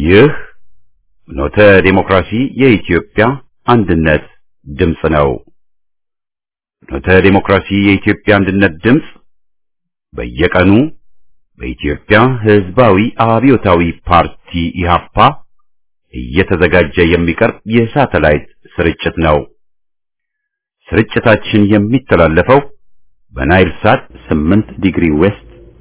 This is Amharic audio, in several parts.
ይህ ኖተ ዴሞክራሲ የኢትዮጵያ አንድነት ድምፅ ነው። ኖተ ዴሞክራሲ የኢትዮጵያ አንድነት ድምፅ በየቀኑ በኢትዮጵያ ሕዝባዊ አብዮታዊ ፓርቲ ኢህአፓ እየተዘጋጀ የሚቀርብ የሳተላይት ስርጭት ነው። ስርጭታችን የሚተላለፈው በናይል ሳት 8 ዲግሪ ዌስት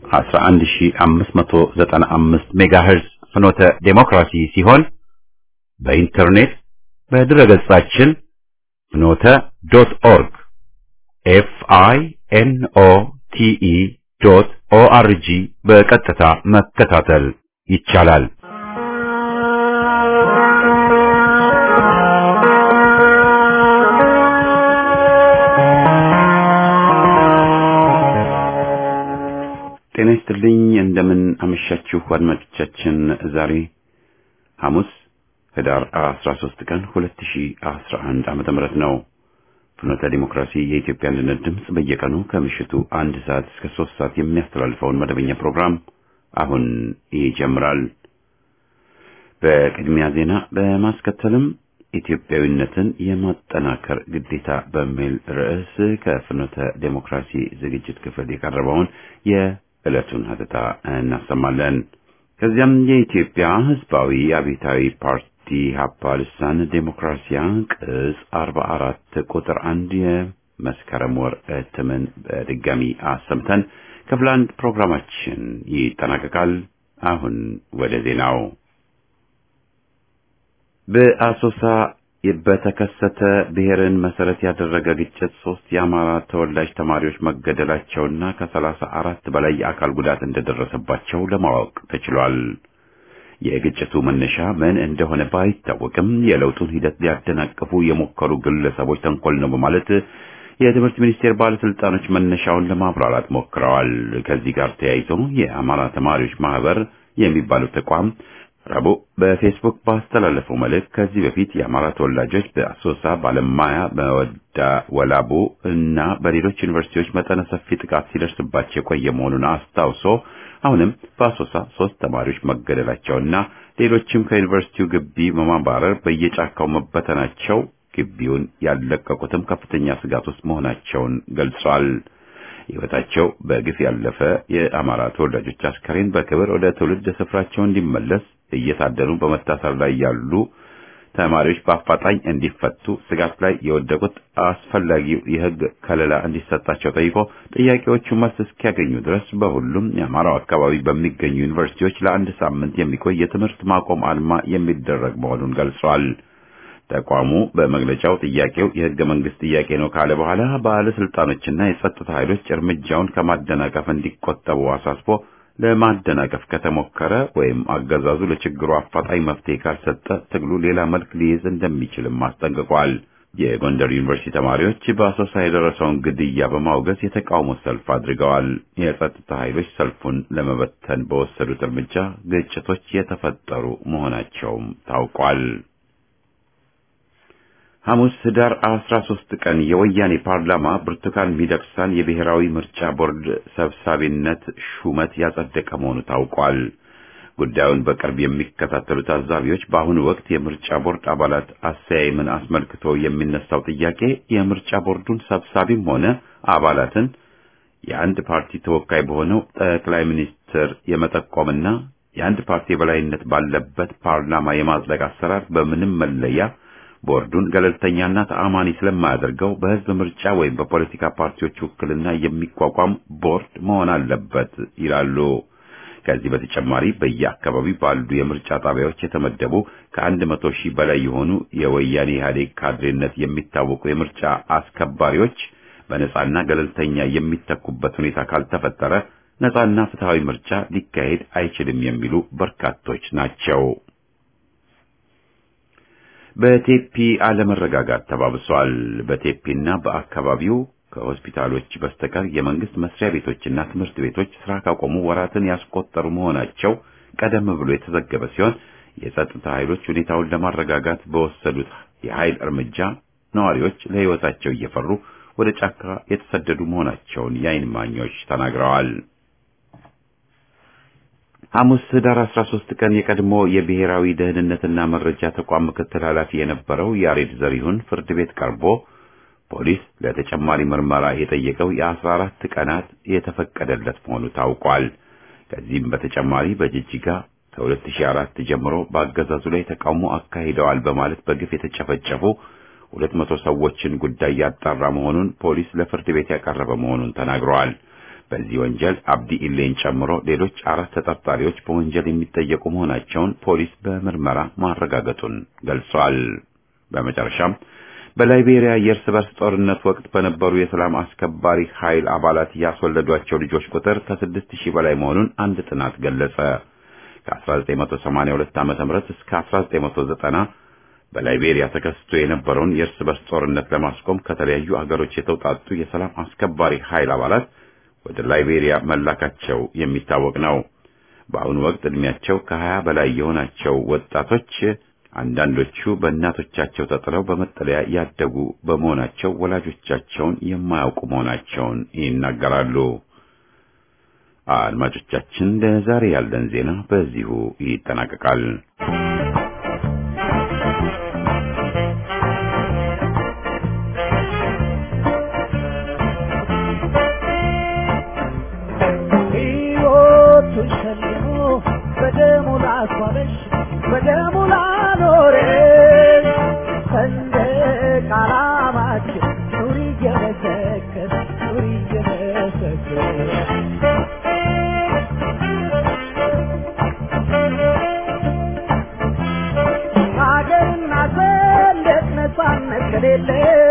11595 ሜጋሄርዝ ፍኖተ ዴሞክራሲ ሲሆን በኢንተርኔት በድረገጻችን ፍኖተ ዶት ኦርግ ኤፍ አይ ኤን ኦ ቲ ኢ ዶት ኦ አር ጂ በቀጥታ መከታተል ይቻላል። ጤና ይስጥልኝ። እንደምን አመሻችሁ አድማጮቻችን። ዛሬ ሐሙስ ህዳር 13 ቀን 2011 ዓመተ ምህረት ነው። ፍኖተ ዲሞክራሲ የኢትዮጵያ አንድነት ድምፅ በየቀኑ ከምሽቱ አንድ ሰዓት እስከ ሶስት ሰዓት የሚያስተላልፈውን መደበኛ ፕሮግራም አሁን ይጀምራል። በቅድሚያ ዜና በማስከተልም ኢትዮጵያዊነትን የማጠናከር ግዴታ በሚል ርዕስ ከፍኖተ ዴሞክራሲ ዝግጅት ክፍል የቀረበውን የዕለቱን ሀተታ እናሰማለን። ከዚያም የኢትዮጵያ ሕዝባዊ አብዮታዊ ፓርቲ ሀፓ ልሳን ዴሞክራሲያ ቅጽ አርባ አራት ቁጥር አንድ የመስከረም ወር እትምን በድጋሚ አሰምተን ክፍል አንድ ፕሮግራማችን ይጠናቀቃል። አሁን ወደ ዜናው በአሶሳ በተከሰተ ብሔርን መሰረት ያደረገ ግጭት ሶስት የአማራ ተወላጅ ተማሪዎች መገደላቸውና ከሰላሳ አራት በላይ የአካል ጉዳት እንደደረሰባቸው ለማወቅ ተችሏል። የግጭቱ መነሻ ምን እንደሆነ ባይታወቅም የለውጡን ሂደት ሊያደናቅፉ የሞከሩ ግለሰቦች ተንኮል ነው በማለት የትምህርት ሚኒስቴር ባለስልጣኖች መነሻውን ለማብራራት ሞክረዋል። ከዚህ ጋር ተያይዞ የአማራ ተማሪዎች ማህበር የሚባለው ተቋም ረቡዕ በፌስቡክ ባስተላለፈው መልእክት ከዚህ በፊት የአማራ ተወላጆች በአሶሳ፣ ባለማያ፣ በወዳ ወላቡ እና በሌሎች ዩኒቨርሲቲዎች መጠነ ሰፊ ጥቃት ሲደርስባቸው የቆየ መሆኑን አስታውሶ አሁንም በአሶሳ ሶስት ተማሪዎች መገደላቸውና ሌሎችም ከዩኒቨርሲቲው ግቢ በማባረር በየጫካው መበተናቸው ግቢውን ያለቀቁትም ከፍተኛ ስጋት ውስጥ መሆናቸውን ገልጿል። ሕይወታቸው በግፍ ያለፈ የአማራ ተወላጆች አስከሬን በክብር ወደ ትውልድ ስፍራቸው እንዲመለስ እየታደኑ በመታሰር ላይ ያሉ ተማሪዎች በአፋጣኝ እንዲፈቱ፣ ስጋት ላይ የወደቁት አስፈላጊው የሕግ ከለላ እንዲሰጣቸው ጠይቆ ጥያቄዎቹ መልስ እስኪያገኙ ድረስ በሁሉም የአማራው አካባቢ በሚገኙ ዩኒቨርሲቲዎች ለአንድ ሳምንት የሚቆይ የትምህርት ማቆም አድማ የሚደረግ መሆኑን ገልጿል። ተቋሙ በመግለጫው ጥያቄው የሕገ መንግስት ጥያቄ ነው ካለ በኋላ ባለስልጣኖችና የጸጥታ ኃይሎች እርምጃውን ከማደናቀፍ እንዲቆጠቡ አሳስቦ ለማደናቀፍ ከተሞከረ ወይም አገዛዙ ለችግሩ አፋጣኝ መፍትሄ ካልሰጠ ትግሉ ሌላ መልክ ሊይዝ እንደሚችልም አስጠንቅቋል። የጎንደር ዩኒቨርሲቲ ተማሪዎች በአሶሳ የደረሰውን ግድያ በማውገዝ የተቃውሞ ሰልፍ አድርገዋል። የጸጥታ ኃይሎች ሰልፉን ለመበተን በወሰዱት እርምጃ ግጭቶች የተፈጠሩ መሆናቸውም ታውቋል። ሐሙስ ህዳር 13 ቀን የወያኔ ፓርላማ ብርቱካን ሚደቅሳን የብሔራዊ ምርጫ ቦርድ ሰብሳቢነት ሹመት ያጸደቀ መሆኑ ታውቋል። ጉዳዩን በቅርብ የሚከታተሉ ታዛቢዎች በአሁኑ ወቅት የምርጫ ቦርድ አባላት አሰያየምን አስመልክቶ የሚነሳው ጥያቄ የምርጫ ቦርዱን ሰብሳቢም ሆነ አባላትን የአንድ ፓርቲ ተወካይ በሆነው ጠቅላይ ሚኒስትር የመጠቆምና የአንድ ፓርቲ የበላይነት ባለበት ፓርላማ የማጽደቅ አሰራር በምንም መለያ ቦርዱን ገለልተኛና ተአማኒ ስለማያደርገው በህዝብ ምርጫ ወይም በፖለቲካ ፓርቲዎች ውክልና የሚቋቋም ቦርድ መሆን አለበት ይላሉ። ከዚህ በተጨማሪ በየአካባቢው ባሉ የምርጫ ጣቢያዎች የተመደቡ ከአንድ መቶ ሺህ በላይ የሆኑ የወያኔ ኢህአዴግ ካድሬነት የሚታወቁ የምርጫ አስከባሪዎች በነጻና ገለልተኛ የሚተኩበት ሁኔታ ካልተፈጠረ ነጻና ፍትሃዊ ምርጫ ሊካሄድ አይችልም የሚሉ በርካቶች ናቸው። በቴፒ አለመረጋጋት ተባብሷል። በቴፒና በአካባቢው ከሆስፒታሎች በስተቀር የመንግስት መስሪያ ቤቶችና ትምህርት ቤቶች ስራ ካቆሙ ወራትን ያስቆጠሩ መሆናቸው ቀደም ብሎ የተዘገበ ሲሆን የጸጥታ ኃይሎች ሁኔታውን ለማረጋጋት በወሰዱት የኃይል እርምጃ ነዋሪዎች ለሕይወታቸው እየፈሩ ወደ ጫካ የተሰደዱ መሆናቸውን የዓይን እማኞች ተናግረዋል። ሐሙስ ህዳር 13 ቀን የቀድሞ የብሔራዊ ደህንነትና መረጃ ተቋም ምክትል ኃላፊ የነበረው ያሬድ ዘሪሁን ፍርድ ቤት ቀርቦ ፖሊስ ለተጨማሪ ምርመራ የጠየቀው የአስራ አራት ቀናት የተፈቀደለት መሆኑ ታውቋል። ከዚህም በተጨማሪ በጅጅጋ ከ2004 ጀምሮ በአገዛዙ ላይ ተቃውሞ አካሂደዋል በማለት በግፍ የተጨፈጨፉ ሁለት መቶ ሰዎችን ጉዳይ ያጣራ መሆኑን ፖሊስ ለፍርድ ቤት ያቀረበ መሆኑን ተናግረዋል። በዚህ ወንጀል አብዲ ኢሌን ጨምሮ ሌሎች አራት ተጠርጣሪዎች በወንጀል የሚጠየቁ መሆናቸውን ፖሊስ በምርመራ ማረጋገጡን ገልጿል። በመጨረሻም በላይቤሪያ የእርስ በርስ ጦርነት ወቅት በነበሩ የሰላም አስከባሪ ኃይል አባላት ያስወለዷቸው ልጆች ቁጥር ከስድስት ሺህ በላይ መሆኑን አንድ ጥናት ገለጸ። ከ1982 ዓ.ም እስከ 1990 በላይቤሪያ ተከስቶ የነበረውን የእርስ በርስ ጦርነት ለማስቆም ከተለያዩ አገሮች የተውጣጡ የሰላም አስከባሪ ኃይል አባላት ወደ ላይቤሪያ መላካቸው የሚታወቅ ነው። በአሁኑ ወቅት ዕድሜያቸው ከ20 በላይ የሆናቸው ወጣቶች አንዳንዶቹ በእናቶቻቸው ተጥለው በመጠለያ ያደጉ በመሆናቸው ወላጆቻቸውን የማያውቁ መሆናቸውን ይናገራሉ። አድማጮቻችን፣ ለዛሬ ያለን ዜና በዚሁ ይጠናቀቃል። በደሙ ላስዋበሽ በደሙ ላኖረሽ ሰንደቅ ዓላማችን ኑሪ እየመሰከር ኑሪ እየመሰከር ሀገርና ሰንደቅ ነፃነት ከሌለ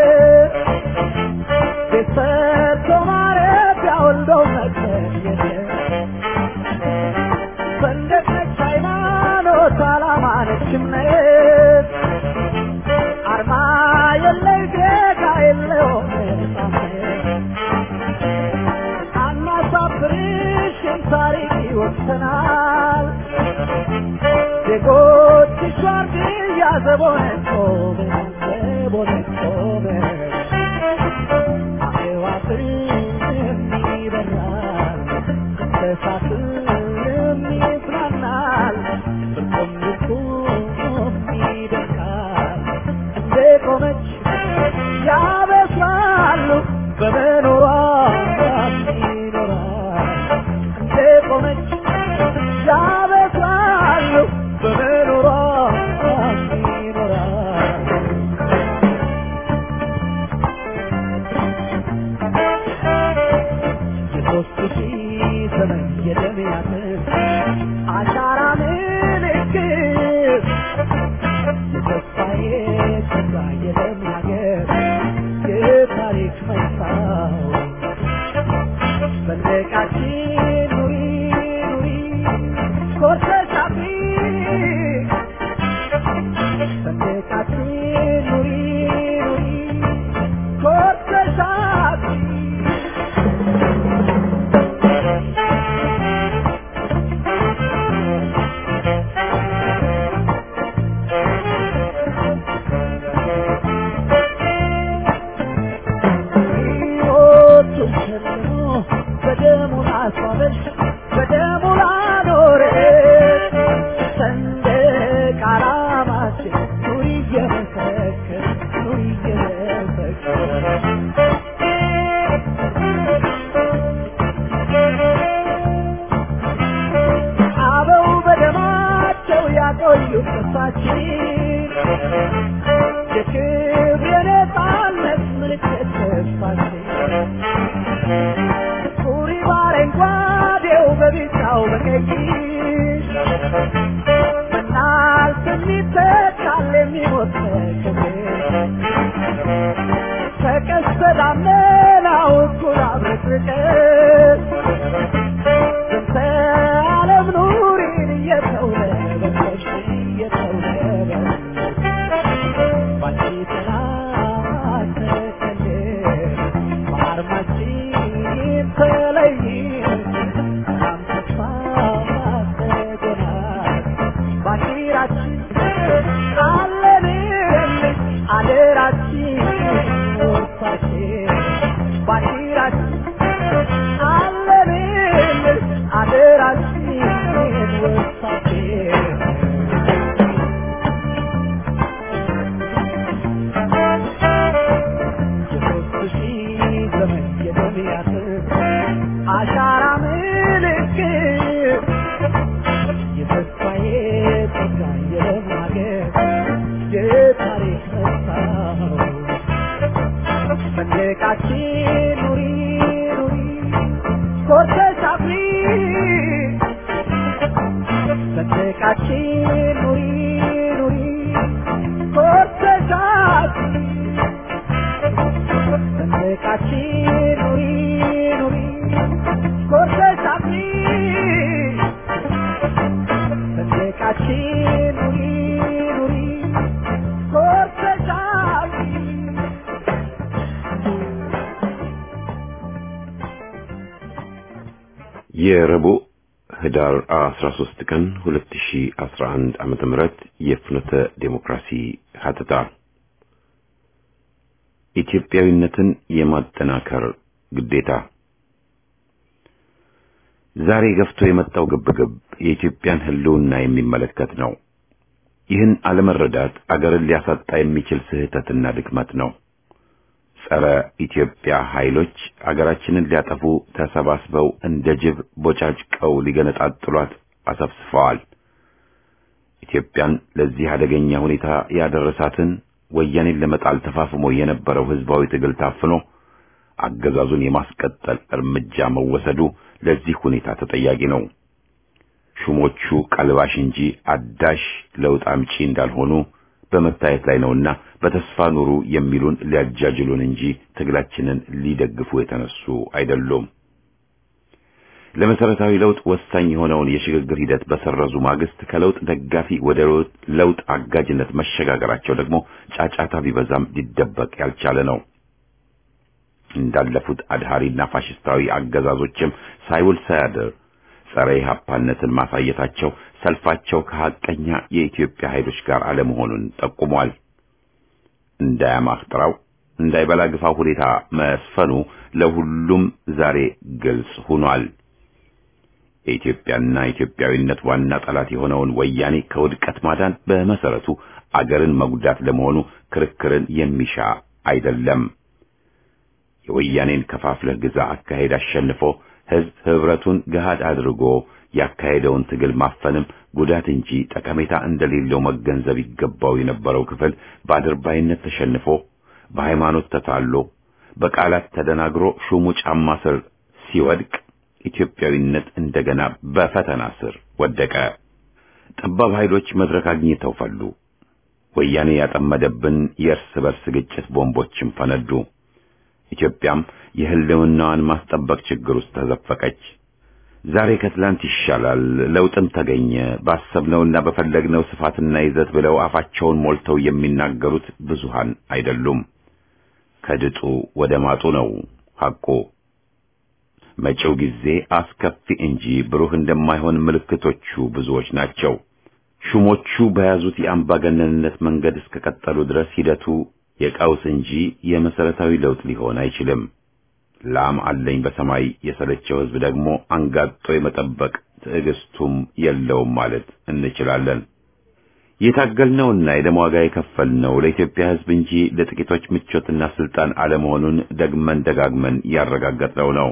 ቤት ሰርቶ ማረፊያ ወልዶ መቅበር የለም ሰንደቅ ነች ሃይማኖት፣ ዓላማ ነች እምነት፣ አርማ የለይ ጌታ የለውም ነፃነት። አናሳፍርሽም ታሪክ ይወቅሰናል። ዜጎችሽ ዋርድያ ዘቦነን ቆመን ዘቦነን ቆመን አዕዋፍም ይበራል እንስሳትም ይጽናናል ፍርቁም ልቁም ይደርቃል እንደ ቆመች ያበስራሉ በመኖሯ ይኖራል እንደ ቆመች ያበስራሉ በመኖሯ ይኖራል የሦስት ሺህ ዘመን የደም ያጥር አሻራ ምልክት የተስፋዬ ተስፋ የደም ሀገር የታሪክ መስታወት ሰንደቃችን ኑሪ ኑሪ ኮርተሽ አፍሪ ሰንደቃችን ኑሪ ኑሪ ኮርተሽ አፍሪ ሕይወቱን ሸልሞ በደሙ ላስዋበሽ በደሙ ላኖረሽ ሰንደቅ ዓላማችን ኑሪ እየመሰከር ኑሪ እየመሰከር አበው በደማቸው ያቆዩት ቅርሳችን የክብር የነፃነት ምልክት ተስፋችን ሱሪ በአረንጓዴው በቢጫው በቀይ በናልፍ የሚተካል የሚሞት ክብር ከቀስተ ደመናው እኩል አብረቅርቀን ስንተ ዓለም ኑሪን እየተውለበለብሽ እየተውለበለብሽ ባንቺ ሰንደቃችን ኑሪ ኑሪ ኮርተሽ አፍሪ ሰንደቃችን ኑሪ ኑሪ ኮርተሽ አፍሪ ሰንደቃችን ኑሪ ኑሪ ኮርተሽ አፍሪ ሰንደቃችን ኑሪ ኑሪ ኮርተሽ አፍሪ የረቡዕ ህዳር 13 ቀን 2011 ዓመተ ምህረት የፍኖተ ዴሞክራሲ ሀተታ ኢትዮጵያዊነትን የማጠናከር ግዴታ ዛሬ ገፍቶ የመጣው ግብግብ የኢትዮጵያን ህልውና የሚመለከት ነው። ይህን አለመረዳት አገርን ሊያሳጣ የሚችል ስህተትና ድክመት ነው። ጸረ ኢትዮጵያ ኃይሎች አገራችንን ሊያጠፉ ተሰባስበው እንደ ጅብ ቦጫጭቀው ሊገነጣጥሏት አሰፍስፈዋል። ኢትዮጵያን ለዚህ አደገኛ ሁኔታ ያደረሳትን ወያኔን ለመጣል ተፋፍሞ የነበረው ህዝባዊ ትግል ታፍኖ አገዛዙን የማስቀጠል እርምጃ መወሰዱ ለዚህ ሁኔታ ተጠያቂ ነው። ሹሞቹ ቀልባሽ እንጂ አዳሽ ለውጥ አምጪ እንዳልሆኑ በመታየት ላይ ነውና በተስፋ ኑሩ የሚሉን ሊያጃጅሉን እንጂ ትግላችንን ሊደግፉ የተነሱ አይደሉም። ለመሰረታዊ ለውጥ ወሳኝ የሆነውን የሽግግር ሂደት በሰረዙ ማግስት ከለውጥ ደጋፊ ወደ ለውጥ አጋጅነት መሸጋገራቸው ደግሞ ጫጫታ ቢበዛም ሊደበቅ ያልቻለ ነው። እንዳለፉት አድሃሪና ፋሽስታዊ አገዛዞችም ሳይውል ሳያድር ጸረ ኢህአፓነትን ማሳየታቸው ሰልፋቸው ከሐቀኛ የኢትዮጵያ ኃይሎች ጋር አለመሆኑን ጠቁሟል። እንዳያማህ ጥራው እንዳይበላ ግፋው ሁኔታ መስፈኑ ለሁሉም ዛሬ ግልጽ ሆኗል። የኢትዮጵያና ኢትዮጵያዊነት ዋና ጠላት የሆነውን ወያኔ ከውድቀት ማዳን በመሰረቱ አገርን መጉዳት ለመሆኑ ክርክርን የሚሻ አይደለም። የወያኔን ከፋፍለህ ግዛ አካሄድ አሸንፎ ህዝብ ህብረቱን ገሃድ አድርጎ ያካሄደውን ትግል ማፈንም ጉዳት እንጂ ጠቀሜታ እንደሌለው መገንዘብ ይገባው የነበረው ክፍል በአድርባይነት ተሸንፎ በሃይማኖት ተታሎ በቃላት ተደናግሮ ሹሙ ጫማ ስር ሲወድቅ ኢትዮጵያዊነት እንደገና በፈተና ስር ወደቀ። ጠባብ ኃይሎች መድረክ አግኝተው ፈሉ። ወያኔ ያጠመደብን የእርስ በርስ ግጭት ቦምቦችም ፈነዱ። ኢትዮጵያም የህልውናዋን ማስጠበቅ ችግር ውስጥ ተዘፈቀች። ዛሬ ከትላንት ይሻላል፣ ለውጥም ተገኘ፣ ባሰብነውና በፈለግነው ስፋትና ይዘት ብለው አፋቸውን ሞልተው የሚናገሩት ብዙሃን አይደሉም። ከድጡ ወደ ማጡ ነው ሐቁ። መጪው ጊዜ አስከፊ እንጂ ብሩህ እንደማይሆን ምልክቶቹ ብዙዎች ናቸው። ሹሞቹ በያዙት የአምባገነንነት መንገድ እስከቀጠሉ ድረስ ሂደቱ የቀውስ እንጂ የመሰረታዊ ለውጥ ሊሆን አይችልም። ላም አለኝ በሰማይ የሰለቸው ህዝብ ደግሞ አንጋጦ የመጠበቅ ትዕግስቱም የለውም ማለት እንችላለን። የታገልነውና የደም ዋጋ የከፈልነው ለኢትዮጵያ ህዝብ እንጂ ለጥቂቶች ምቾትና ስልጣን አለመሆኑን ደግመን ደጋግመን ያረጋገጥነው ነው።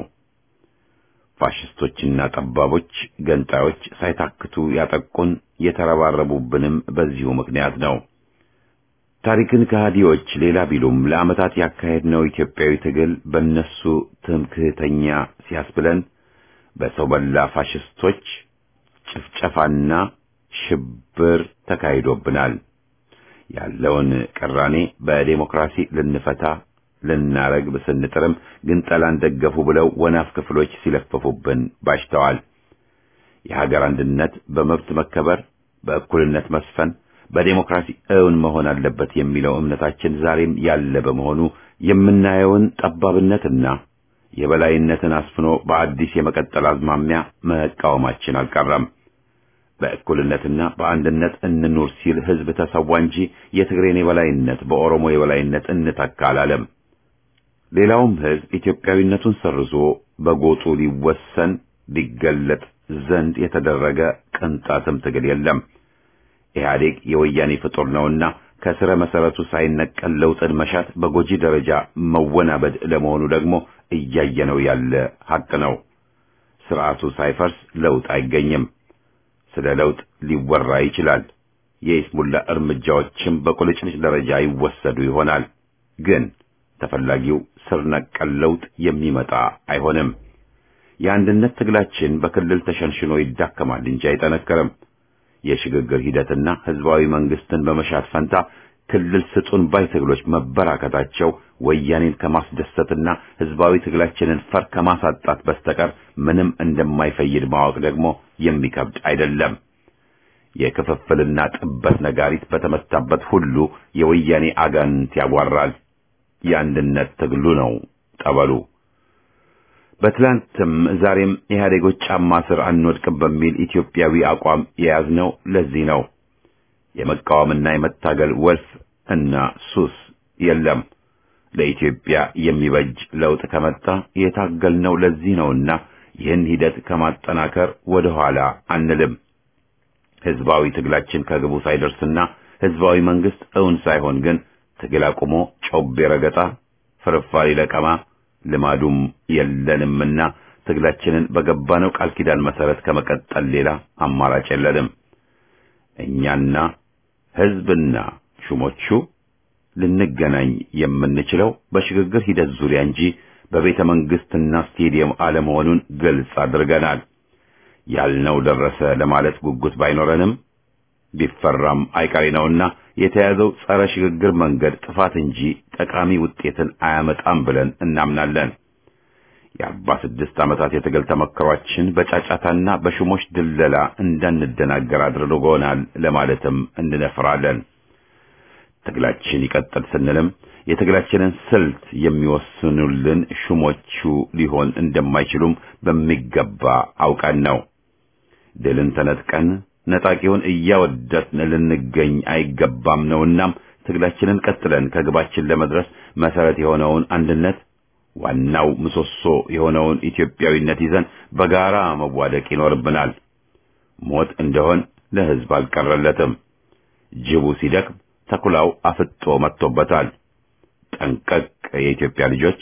ፋሽስቶችና ጠባቦች፣ ገንጣዮች ሳይታክቱ ያጠቁን የተረባረቡብንም በዚሁ ምክንያት ነው። ታሪክን ከሃዲዎች ሌላ ቢሉም ለዓመታት ያካሄድነው ኢትዮጵያዊ ትግል በእነሱ ትምክህተኛ ሲያስብለን በሰው በላ ፋሽስቶች ጭፍጨፋና ሽብር ተካሂዶብናል። ያለውን ቅራኔ በዴሞክራሲ ልንፈታ ልናረግብ ስንጥርም ግንጠላን ደገፉ ብለው ወናፍ ክፍሎች ሲለፈፉብን ባሽተዋል። የሀገር አንድነት በመብት መከበር፣ በእኩልነት መስፈን በዴሞክራሲ እውን መሆን አለበት የሚለው እምነታችን ዛሬም ያለ በመሆኑ የምናየውን ጠባብነትና የበላይነትን አስፍኖ በአዲስ የመቀጠል አዝማሚያ መቃወማችን አልቀረም። በእኩልነትና በአንድነት እንኑር ሲል ህዝብ ተሰዋ እንጂ የትግሬን የበላይነት በኦሮሞ የበላይነት እንተካ አላለም። ሌላውም ህዝብ ኢትዮጵያዊነቱን ሰርዞ በጎጡ ሊወሰን ሊገለጥ ዘንድ የተደረገ ቅንጣትም ትግል የለም። ኢህአዴግ የወያኔ ፍጡር ነውና ከስረ መሰረቱ ሳይነቀል ለውጥን መሻት በጎጂ ደረጃ መወናበድ ለመሆኑ ደግሞ እያየነው ያለ ሀቅ ነው። ስርዓቱ ሳይፈርስ ለውጥ አይገኝም። ስለ ለውጥ ሊወራ ይችላል። የይስሙላ እርምጃዎችም በቁልጭልጭ ደረጃ ይወሰዱ ይሆናል። ግን ተፈላጊው ስር ነቀል ለውጥ የሚመጣ አይሆንም። የአንድነት ትግላችን በክልል ተሸንሽኖ ይዳከማል እንጂ አይጠነክርም። የሽግግር ሂደትና ህዝባዊ መንግስትን በመሻት ፈንታ ክልል ስጡን ባይ ትግሎች መበራከታቸው ወያኔን ከማስደሰትና ህዝባዊ ትግላችንን ፈር ከማሳጣት በስተቀር ምንም እንደማይፈይድ ማወቅ ደግሞ የሚከብድ አይደለም። የክፍፍልና ጥበት ነጋሪት በተመታበት ሁሉ የወያኔ አጋንንት ያጓራል። የአንድነት ትግሉ ነው ጠበሉ። በትላንትም ዛሬም ኢህአዴጎች ጫማ ስር አንወድቅም በሚል ኢትዮጵያዊ አቋም የያዝነው ለዚህ ነው። የመቃወምና የመታገል ወልፍ እና ሱስ የለም። ለኢትዮጵያ የሚበጅ ለውጥ ከመጣ የታገልነው ለዚህ ነውና ይህን ሂደት ከማጠናከር ወደ ኋላ አንልም። ህዝባዊ ትግላችን ከግቡ ሳይደርስና ህዝባዊ መንግስት እውን ሳይሆን ግን ትግል አቁሞ ጮቤ ረገጣ፣ ፍርፋሪ ለቀማ ልማዱም የለንምና ትግላችንን በገባነው ቃል ኪዳን መሰረት ከመቀጠል ሌላ አማራጭ የለንም። እኛና ህዝብና ሹሞቹ ልንገናኝ የምንችለው በሽግግር ሂደት ዙሪያ እንጂ በቤተ መንግስትና ስቴዲየም አለመሆኑን ግልጽ አድርገናል። ያልነው ደረሰ ለማለት ጉጉት ባይኖረንም ቢፈራም አይቀሬ ነውና የተያዘው ጸረ ሽግግር መንገድ ጥፋት እንጂ ጠቃሚ ውጤትን አያመጣም ብለን እናምናለን። የአርባ ስድስት ዓመታት የትግል ተመክሯችን በጫጫታና በሹሞች ድለላ እንዳንደናገር አድርጎናል ለማለትም እንነፍራለን። ትግላችን ይቀጥል ስንልም የትግላችንን ስልት የሚወስኑልን ሹሞቹ ሊሆን እንደማይችሉም በሚገባ አውቀን ነው። ድልን ተነጥቀን ነጣቂውን እያወደስን ልንገኝ አይገባም ነውናም ትግላችንን ቀጥለን ከግባችን ለመድረስ መሰረት የሆነውን አንድነት ዋናው ምሰሶ የሆነውን ኢትዮጵያዊነት ይዘን በጋራ መዋደቅ ይኖርብናል። ሞት እንደሆን ለሕዝብ አልቀረለትም። ጅቡ ሲደክም ተኩላው አፍጦ መጥቶበታል። ጠንቀቅ የኢትዮጵያ ልጆች።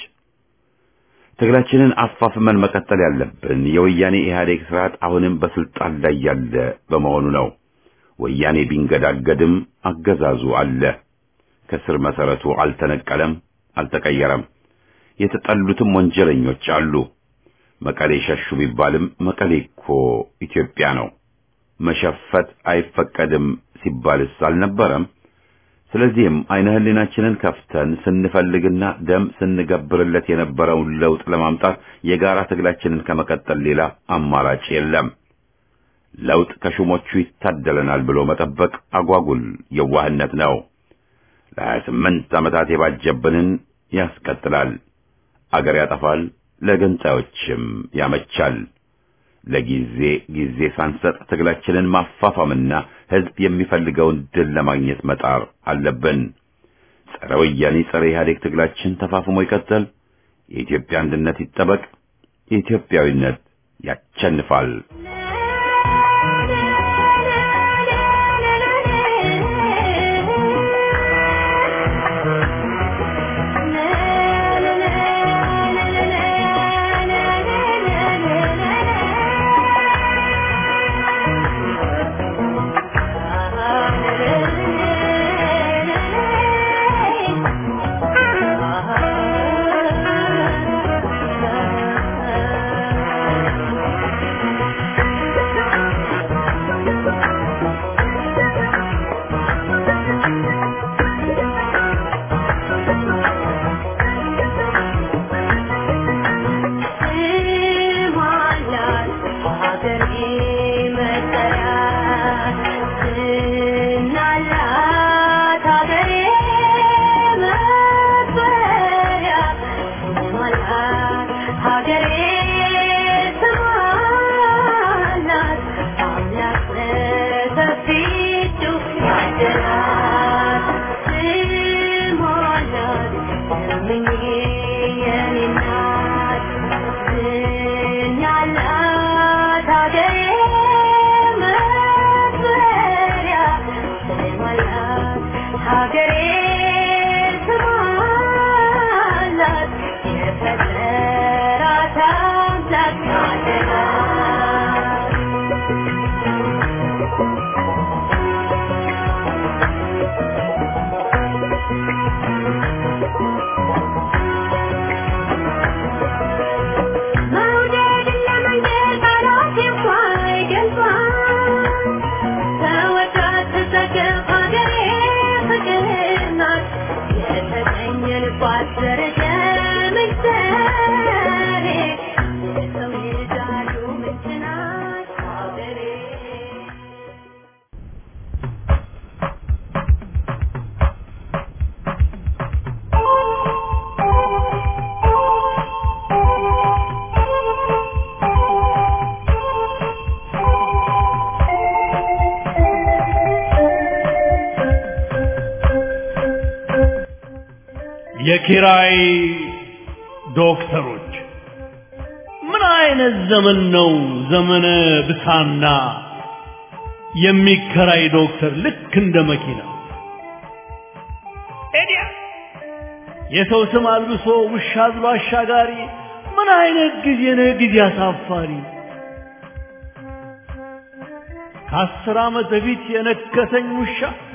ትግላችንን አፋፍመን መቀጠል ያለብን የወያኔ ኢህአዴግ ስርዓት አሁንም በስልጣን ላይ ያለ በመሆኑ ነው። ወያኔ ቢንገዳገድም አገዛዙ አለ። ከስር መሰረቱ አልተነቀለም፣ አልተቀየረም። የተጠሉትም ወንጀለኞች አሉ። መቀሌ ሸሹ ቢባልም መቀሌ እኮ ኢትዮጵያ ነው። መሸፈት አይፈቀድም ሲባልስ አልነበረም? ስለዚህም አይነ ህሊናችንን ከፍተን ስንፈልግና ደም ስንገብርለት የነበረውን ለውጥ ለማምጣት የጋራ ትግላችንን ከመቀጠል ሌላ አማራጭ የለም። ለውጥ ከሹሞቹ ይታደለናል ብሎ መጠበቅ አጓጉል የዋህነት ነው። ለሀያ ስምንት ዓመታት የባጀብንን ያስቀጥላል፣ አገር ያጠፋል፣ ለገንጣዮችም ያመቻል። ለጊዜ ጊዜ ሳንሰጥ ትግላችንን ማፋፋምና ህዝብ የሚፈልገውን ድል ለማግኘት መጣር አለብን። ጸረ ወያኔ ጸረ ኢህአዴግ ትግላችን ተፋፍሞ ይቀጥል። የኢትዮጵያ አንድነት ይጠበቅ። የኢትዮጵያዊነት ያቸንፋል። Ah የኪራይ ዶክተሮች ምን አይነት ዘመን ነው ዘመነ ብሳና የሚከራይ ዶክተር ልክ እንደ መኪና ኤዲያ የሰው ስም አልብሶ ውሻ አዝሎ አሻጋሪ ምን አይነት ጊዜ ነው ጊዜ አሳፋሪ ከአስር ዓመት በፊት የነከሰኝ ውሻ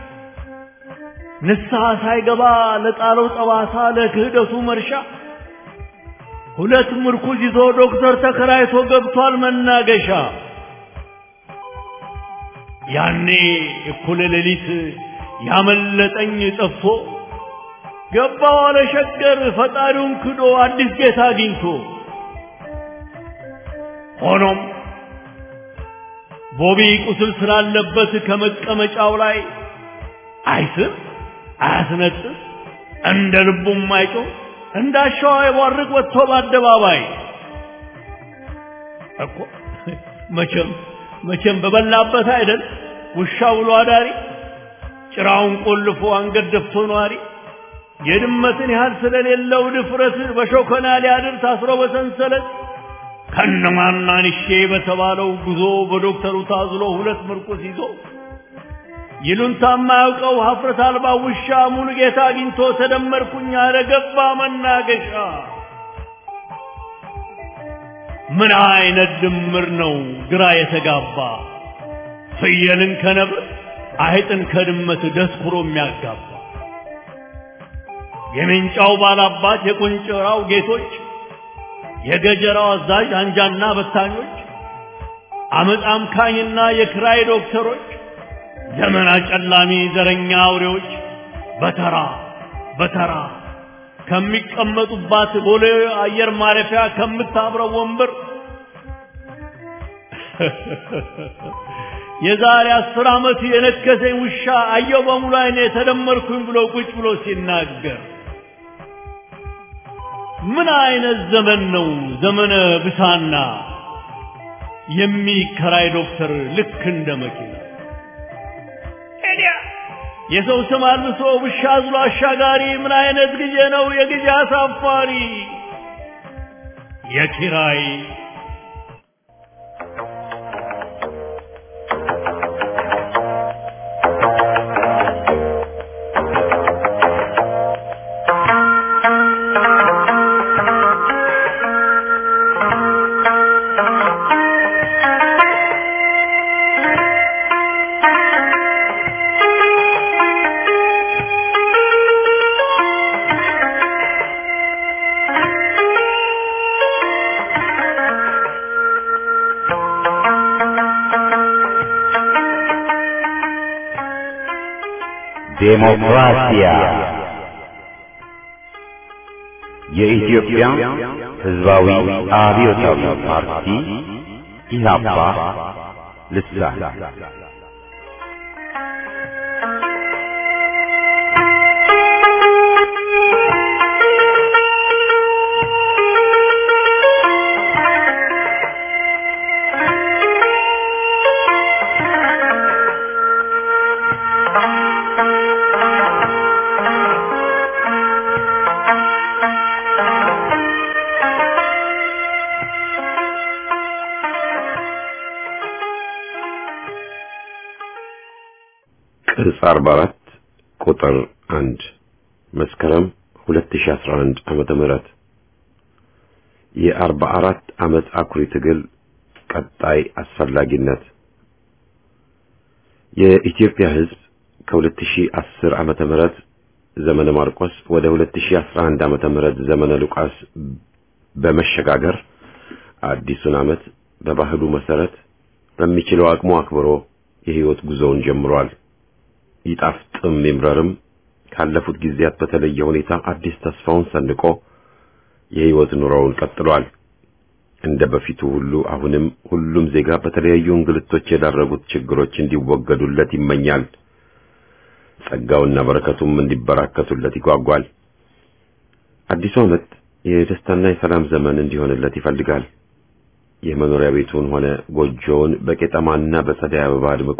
ንስሐ ሳይገባ ለጣለው ጠባሳ ለክህደቱ መርሻ ሁለት ምርኩዝ ይዞ ዶክተር ተከራይቶ ገብቷል መናገሻ ያኔ እኩለ ሌሊት ያመለጠኝ ጠፍቶ ገባው አለ ሸገር ፈጣሪውን ክዶ አዲስ ጌታ አግኝቶ ሆኖም ቦቢ ቁስል ስላለበት ከመቀመጫው ላይ አይስም አያስነጥስ እንደ ልቡም አይጮህ እንዳሻዋ ይቧርቅ ወጥቶ በአደባባይ እኮ መቼም መቼም በበላበት አይደል ውሻ ውሎ አዳሪ ጭራውን ቆልፎ አንገት ደፍቶ ነዋሪ የድመትን ያህል ስለሌለው ድፍረት በሾከና ሊያድር ታስሮ በሰንሰለት ከነማናንሼ በተባለው ጉዞ በዶክተሩ ታዝሎ ሁለት ምርኩስ ይዞ ይሉንታ የማያውቀው ሀፍረት አልባ ውሻ ሙሉ ጌታ አግኝቶ ተደመርኩኝ አለ ገባ መናገሻ። ምን አይነት ድምር ነው ግራ የተጋባ ፍየልን ከነብር አይጥን ከድመት ደስኩሮ የሚያጋባ የሜንጫው ባላባት የቁንጭራው ጌቶች የገጀራው አዛዥ አንጃና በታኞች አመፅ አምካኝና የክራይ ዶክተሮች ዘመን አጨላሚ ዘረኛ አውሬዎች በተራ በተራ ከሚቀመጡባት ቦሌ አየር ማረፊያ ከምታብረው ወንበር የዛሬ አስር ዓመት የነከሰኝ ውሻ አየው በሙሉ አይኔ ተደመርኩኝ ብሎ ቁጭ ብሎ ሲናገር ምን አይነት ዘመን ነው ዘመነ ብሳና የሚከራይ ዶክተር ልክ እንደ መኪና የሰው ስም አልብሶ ውሻ አዝሎ አሻጋሪ ምን አይነት ጊዜ ነው የጊዜ አሳፋሪ የኪራይ ዴሞክራሲያ የኢትዮጵያ ሕዝባዊ አብዮታዊ ፓርቲ ኢህአፓ ልሳን ቅጽ 44 ቁጥር 1 መስከረም 2011 ዓመተ ምህረት የ44 ዓመት አኩሪ ትግል ቀጣይ አስፈላጊነት የኢትዮጵያ ሕዝብ ከ2010 ዓመተ ምህረት ዘመነ ማርቆስ ወደ 2011 ዓመተ ምህረት ዘመነ ሉቃስ በመሸጋገር አዲሱን ዓመት በባህሉ መሰረት በሚችለው አቅሙ አክብሮ የህይወት ጉዞውን ጀምሯል። ይጣፍጥም ይምረርም ካለፉት ጊዜያት በተለየ ሁኔታ አዲስ ተስፋውን ሰንቆ የህይወት ኑሮውን ቀጥሏል። እንደ በፊቱ ሁሉ አሁንም ሁሉም ዜጋ በተለያዩ እንግልቶች የዳረጉት ችግሮች እንዲወገዱለት ይመኛል። ጸጋውና በረከቱም እንዲበራከቱለት ይጓጓል። አዲሱ ዓመት የደስታና የሰላም ዘመን እንዲሆንለት ይፈልጋል። የመኖሪያ ቤቱን ሆነ ጎጆውን በቄጠማና በጸደይ አበባ አድምቆ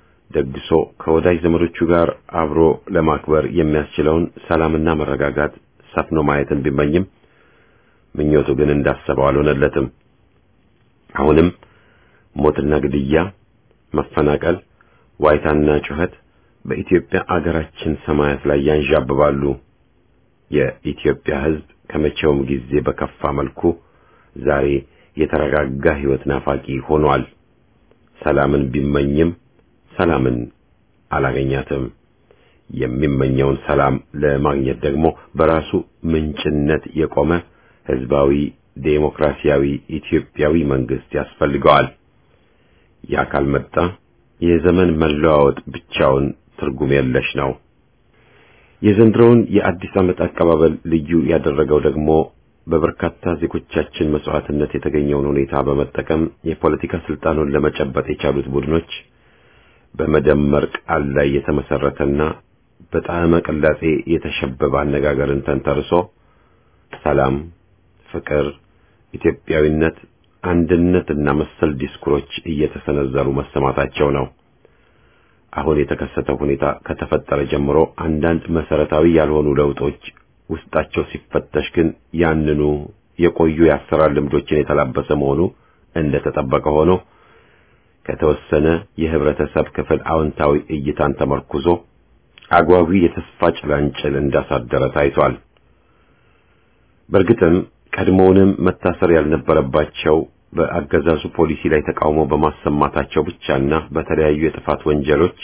ደግሶ ከወዳጅ ዘመዶቹ ጋር አብሮ ለማክበር የሚያስችለውን ሰላምና መረጋጋት ሰፍኖ ማየትን ቢመኝም ምኞቱ ግን እንዳሰበው አልሆነለትም። አሁንም ሞትና ግድያ፣ መፈናቀል፣ ዋይታና ጩኸት በኢትዮጵያ አገራችን ሰማያት ላይ ያንዣብባሉ። የኢትዮጵያ ሕዝብ ከመቼውም ጊዜ በከፋ መልኩ ዛሬ የተረጋጋ ሕይወት ናፋቂ ሆኗል። ሰላምን ቢመኝም ሰላምን አላገኛትም። የሚመኘውን ሰላም ለማግኘት ደግሞ በራሱ ምንጭነት የቆመ ሕዝባዊ ዴሞክራሲያዊ ኢትዮጵያዊ መንግስት ያስፈልገዋል። ያ ካልመጣ የዘመን መለዋወጥ ብቻውን ትርጉም የለሽ ነው። የዘንድሮውን የአዲስ ዓመት አቀባበል ልዩ ያደረገው ደግሞ በበርካታ ዜጎቻችን መስዋዕትነት የተገኘውን ሁኔታ በመጠቀም የፖለቲካ ስልጣኑን ለመጨበጥ የቻሉት ቡድኖች በመደመር ቃል ላይ የተመሰረተና በጣዕመ ቅላጼ የተሸበበ አነጋገርን ተንተርሶ ሰላም፣ ፍቅር፣ ኢትዮጵያዊነት፣ አንድነትና መሰል ዲስኩሮች እየተሰነዘሩ መሰማታቸው ነው። አሁን የተከሰተው ሁኔታ ከተፈጠረ ጀምሮ አንዳንድ መሰረታዊ ያልሆኑ ለውጦች ውስጣቸው ሲፈተሽ ግን ያንኑ የቆዩ የአሰራር ልምዶችን የተላበሰ መሆኑ እንደተጠበቀ ሆኖ ከተወሰነ የህብረተሰብ ክፍል አዎንታዊ እይታን ተመርኩዞ አጓጊ የተስፋ ጭላንጭል እንዳሳደረ ታይቷል። በእርግጥም ቀድሞውንም መታሰር ያልነበረባቸው በአገዛዙ ፖሊሲ ላይ ተቃውሞ በማሰማታቸው ብቻና በተለያዩ የጥፋት ወንጀሎች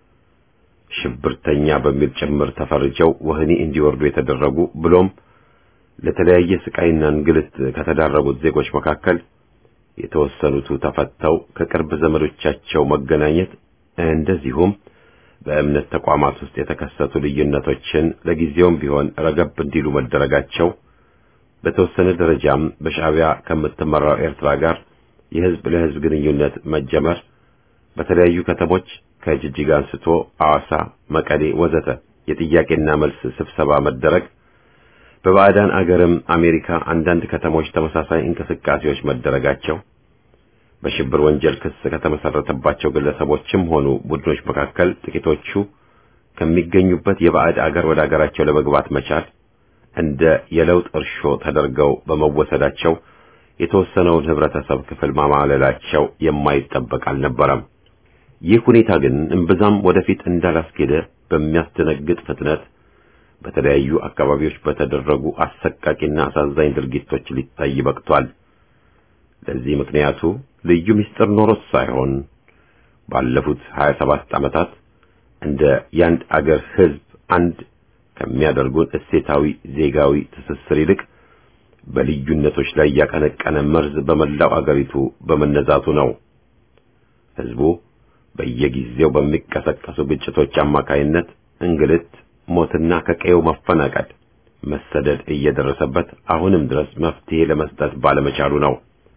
ሽብርተኛ በሚል ጭምር ተፈርጀው ወህኒ እንዲወርዱ የተደረጉ ብሎም ለተለያየ ስቃይና እንግልት ከተዳረጉት ዜጎች መካከል የተወሰኑቱ ተፈተው ከቅርብ ዘመዶቻቸው መገናኘት እንደዚሁም በእምነት ተቋማት ውስጥ የተከሰቱ ልዩነቶችን ለጊዜውም ቢሆን ረገብ እንዲሉ መደረጋቸው በተወሰነ ደረጃም በሻዕቢያ ከምትመራው ኤርትራ ጋር የህዝብ ለህዝብ ግንኙነት መጀመር በተለያዩ ከተሞች ከጅጅጋ አንስቶ አዋሳ፣ መቀሌ ወዘተ የጥያቄና መልስ ስብሰባ መደረግ በባዕዳን አገርም አሜሪካ አንዳንድ ከተሞች ተመሳሳይ እንቅስቃሴዎች መደረጋቸው በሽብር ወንጀል ክስ ከተመሰረተባቸው ግለሰቦችም ሆኑ ቡድኖች መካከል ጥቂቶቹ ከሚገኙበት የባዕድ አገር ወደ አገራቸው ለመግባት መቻል እንደ የለውጥ እርሾ ተደርገው በመወሰዳቸው የተወሰነውን ህብረተሰብ ክፍል ማማለላቸው የማይጠበቅ አልነበረም። ይህ ሁኔታ ግን እምብዛም ወደፊት እንዳላስኬደ በሚያስደነግጥ ፍጥነት በተለያዩ አካባቢዎች በተደረጉ አሰቃቂና አሳዛኝ ድርጊቶች ሊታይ በቅቷል። ለዚህ ምክንያቱ ልዩ ምስጢር ኖሮት ሳይሆን ባለፉት 27 ዓመታት እንደ ያንድ አገር ህዝብ አንድ ከሚያደርጉን እሴታዊ ዜጋዊ ትስስር ይልቅ በልዩነቶች ላይ ያቀነቀነ መርዝ በመላው አገሪቱ በመነዛቱ ነው። ህዝቡ በየጊዜው በሚቀሰቀሱ ግጭቶች አማካይነት እንግልት፣ ሞትና ከቀየው መፈናቀል፣ መሰደድ እየደረሰበት አሁንም ድረስ መፍትሄ ለመስጠት ባለመቻሉ ነው።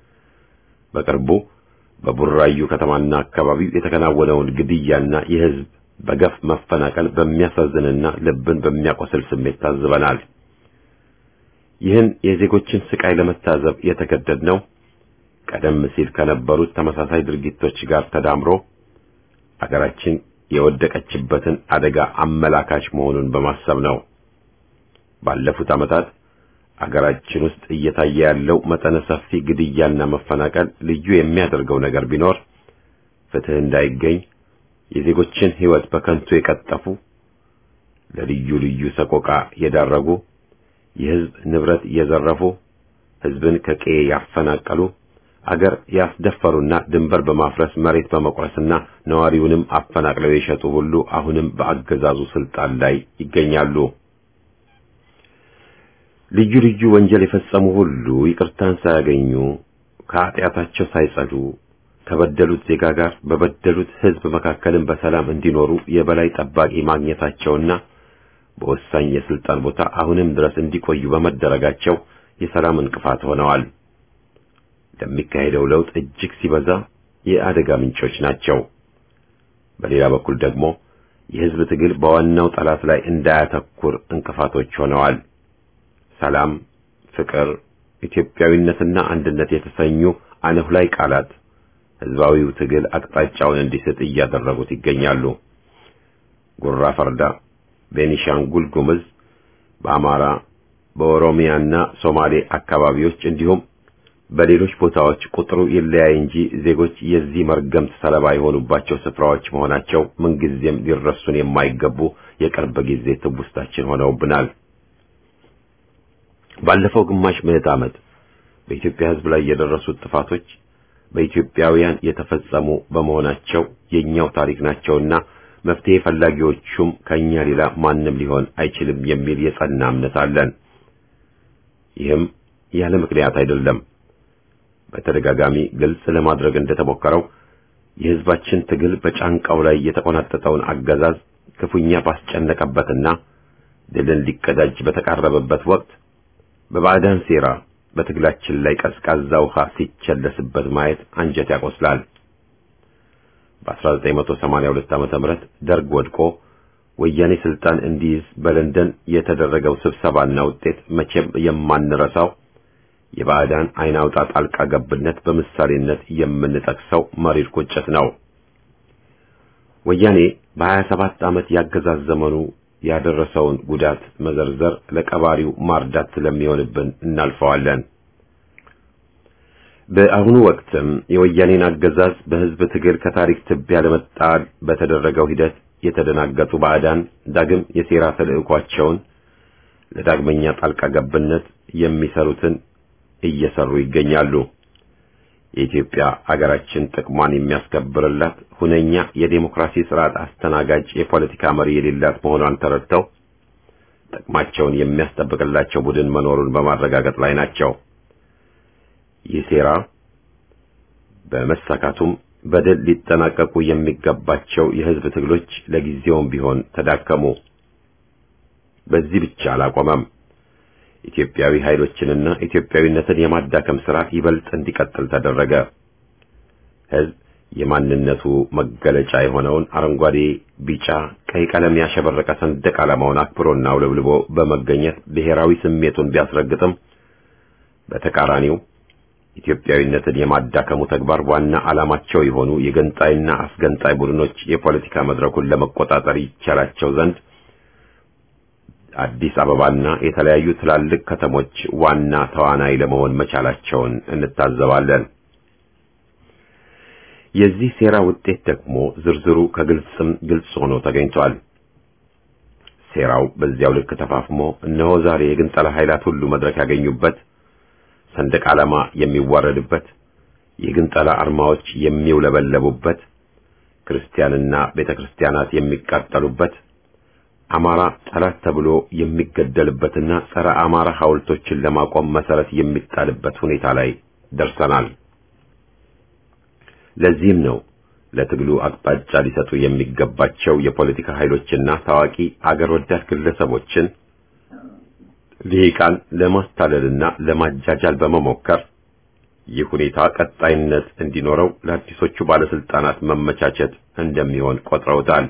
በቅርቡ በቡራዩ ከተማና አካባቢው የተከናወነውን ግድያና የህዝብ በገፍ መፈናቀል በሚያሳዝንና ልብን በሚያቆስል ስሜት ታዝበናል። ይህን የዜጎችን ስቃይ ለመታዘብ የተገደድነው ቀደም ሲል ከነበሩት ተመሳሳይ ድርጊቶች ጋር ተዳምሮ አገራችን የወደቀችበትን አደጋ አመላካች መሆኑን በማሰብ ነው። ባለፉት ዓመታት አገራችን ውስጥ እየታየ ያለው መጠነ ሰፊ ግድያና መፈናቀል ልዩ የሚያደርገው ነገር ቢኖር ፍትህ እንዳይገኝ የዜጎችን ሕይወት በከንቱ የቀጠፉ፣ ለልዩ ልዩ ሰቆቃ የዳረጉ፣ የህዝብ ንብረት የዘረፉ፣ ህዝብን ከቀዬ ያፈናቀሉ፣ አገር ያስደፈሩና ድንበር በማፍረስ መሬት በመቁረስና ነዋሪውንም አፈናቅለው የሸጡ ሁሉ አሁንም በአገዛዙ ስልጣን ላይ ይገኛሉ። ልዩ ልዩ ወንጀል የፈጸሙ ሁሉ ይቅርታን ሳያገኙ ከኃጢአታቸው ሳይጸዱ ከበደሉት ዜጋ ጋር በበደሉት ህዝብ መካከልም በሰላም እንዲኖሩ የበላይ ጠባቂ ማግኘታቸውና በወሳኝ የስልጣን ቦታ አሁንም ድረስ እንዲቆዩ በመደረጋቸው የሰላም እንቅፋት ሆነዋል። ለሚካሄደው ለውጥ እጅግ ሲበዛ የአደጋ ምንጮች ናቸው። በሌላ በኩል ደግሞ የህዝብ ትግል በዋናው ጠላት ላይ እንዳያተኩር እንቅፋቶች ሆነዋል። ሰላም፣ ፍቅር፣ ኢትዮጵያዊነትና አንድነት የተሰኙ አነሁላይ ቃላት ህዝባዊው ትግል አቅጣጫውን እንዲስት እያደረጉት ይገኛሉ። ጉራ ፈርዳ፣ ቤኒሻንጉል ጉምዝ፣ በአማራ፣ በኦሮሚያና ሶማሌ አካባቢዎች እንዲሁም በሌሎች ቦታዎች ቁጥሩ ይለያይ እንጂ ዜጎች የዚህ መርገምት ሰለባ የሆኑባቸው ስፍራዎች መሆናቸው ምንጊዜም ሊረሱን የማይገቡ የቅርብ ጊዜ ትውስታችን ሆነውብናል። ባለፈው ግማሽ ምዕተ ዓመት በኢትዮጵያ ሕዝብ ላይ የደረሱት ጥፋቶች በኢትዮጵያውያን የተፈጸሙ በመሆናቸው የኛው ታሪክ ናቸውና መፍትሄ ፈላጊዎቹም ከኛ ሌላ ማንም ሊሆን አይችልም የሚል የጸና እምነት አለን። ይህም ያለ ምክንያት አይደለም። በተደጋጋሚ ግልጽ ለማድረግ እንደተሞከረው የሕዝባችን ትግል በጫንቃው ላይ የተቆናጠጠውን አገዛዝ ክፉኛ ባስጨነቀበትና ድልን ሊቀዳጅ በተቃረበበት ወቅት በባዕዳን ሴራ በትግላችን ላይ ቀዝቃዛ ውሃ ሲቸለስበት ማየት አንጀት ያቆስላል። በ1982 ዓመተ ምህረት ደርግ ወድቆ ወያኔ ስልጣን እንዲይዝ በለንደን የተደረገው ስብሰባና ውጤት መቼም የማንረሳው የባዕዳን አይን አውጣ ጣልቃ ገብነት በምሳሌነት የምንጠቅሰው መሪር ቁጭት ነው። ወያኔ በ27 ዓመት ያገዛዝ ዘመኑ ያደረሰውን ጉዳት መዘርዘር ለቀባሪው ማርዳት ስለሚሆንብን እናልፈዋለን። በአሁኑ ወቅትም የወያኔን አገዛዝ በሕዝብ ትግል ከታሪክ ትቢያ ለመጣል በተደረገው ሂደት የተደናገጡ ባዕዳን ዳግም የሴራ ተልዕኳቸውን ለዳግመኛ ጣልቃ ገብነት የሚሰሩትን እየሰሩ ይገኛሉ። የኢትዮጵያ አገራችን ጥቅሟን የሚያስከብርላት ሁነኛ የዴሞክራሲ ስርዓት አስተናጋጅ የፖለቲካ መሪ የሌላት መሆኗን ተረድተው ጥቅማቸውን የሚያስጠብቅላቸው ቡድን መኖሩን በማረጋገጥ ላይ ናቸው። ይህ ሴራ በመሳካቱም በድል ሊጠናቀቁ የሚገባቸው የሕዝብ ትግሎች ለጊዜውም ቢሆን ተዳከሙ። በዚህ ብቻ አላቆመም። ኢትዮጵያዊ ኃይሎችንና ኢትዮጵያዊነትን የማዳከም ሥራ ይበልጥ እንዲቀጥል ተደረገ። ሕዝብ የማንነቱ መገለጫ የሆነውን አረንጓዴ፣ ቢጫ፣ ቀይ ቀለም ያሸበረቀ ሰንደቅ ዓላማውን አክብሮና አውለብልቦ በመገኘት ብሔራዊ ስሜቱን ቢያስረግጥም በተቃራኒው ኢትዮጵያዊነትን የማዳከሙ ተግባር ዋና ዓላማቸው የሆኑ የገንጣይና አስገንጣይ ቡድኖች የፖለቲካ መድረኩን ለመቆጣጠር ይቻላቸው ዘንድ አዲስ አበባና የተለያዩ ትላልቅ ከተሞች ዋና ተዋናይ ለመሆን መቻላቸውን እንታዘባለን። የዚህ ሴራ ውጤት ደግሞ ዝርዝሩ ከግልጽም ግልጽ ሆኖ ተገኝቷል። ሴራው በዚያው ልክ ተፋፍሞ እነሆ ዛሬ የግንጠላ ኃይላት ሁሉ መድረክ ያገኙበት፣ ሰንደቅ ዓላማ የሚዋረድበት፣ የግንጠላ አርማዎች የሚውለበለቡበት፣ ክርስቲያንና ቤተ ክርስቲያናት የሚቃጠሉበት አማራ ጠላት ተብሎ የሚገደልበትና ጸረ አማራ ሐውልቶችን ለማቆም መሰረት የሚጣልበት ሁኔታ ላይ ደርሰናል። ለዚህም ነው ለትግሉ አቅጣጫ ሊሰጡ የሚገባቸው የፖለቲካ ኃይሎችና ታዋቂ አገር ወዳድ ግለሰቦችን ልሂቃን ለማስታለልና ለማጃጃል በመሞከር ይህ ሁኔታ ቀጣይነት እንዲኖረው ለአዲሶቹ ባለስልጣናት መመቻቸት እንደሚሆን ቆጥረውታል።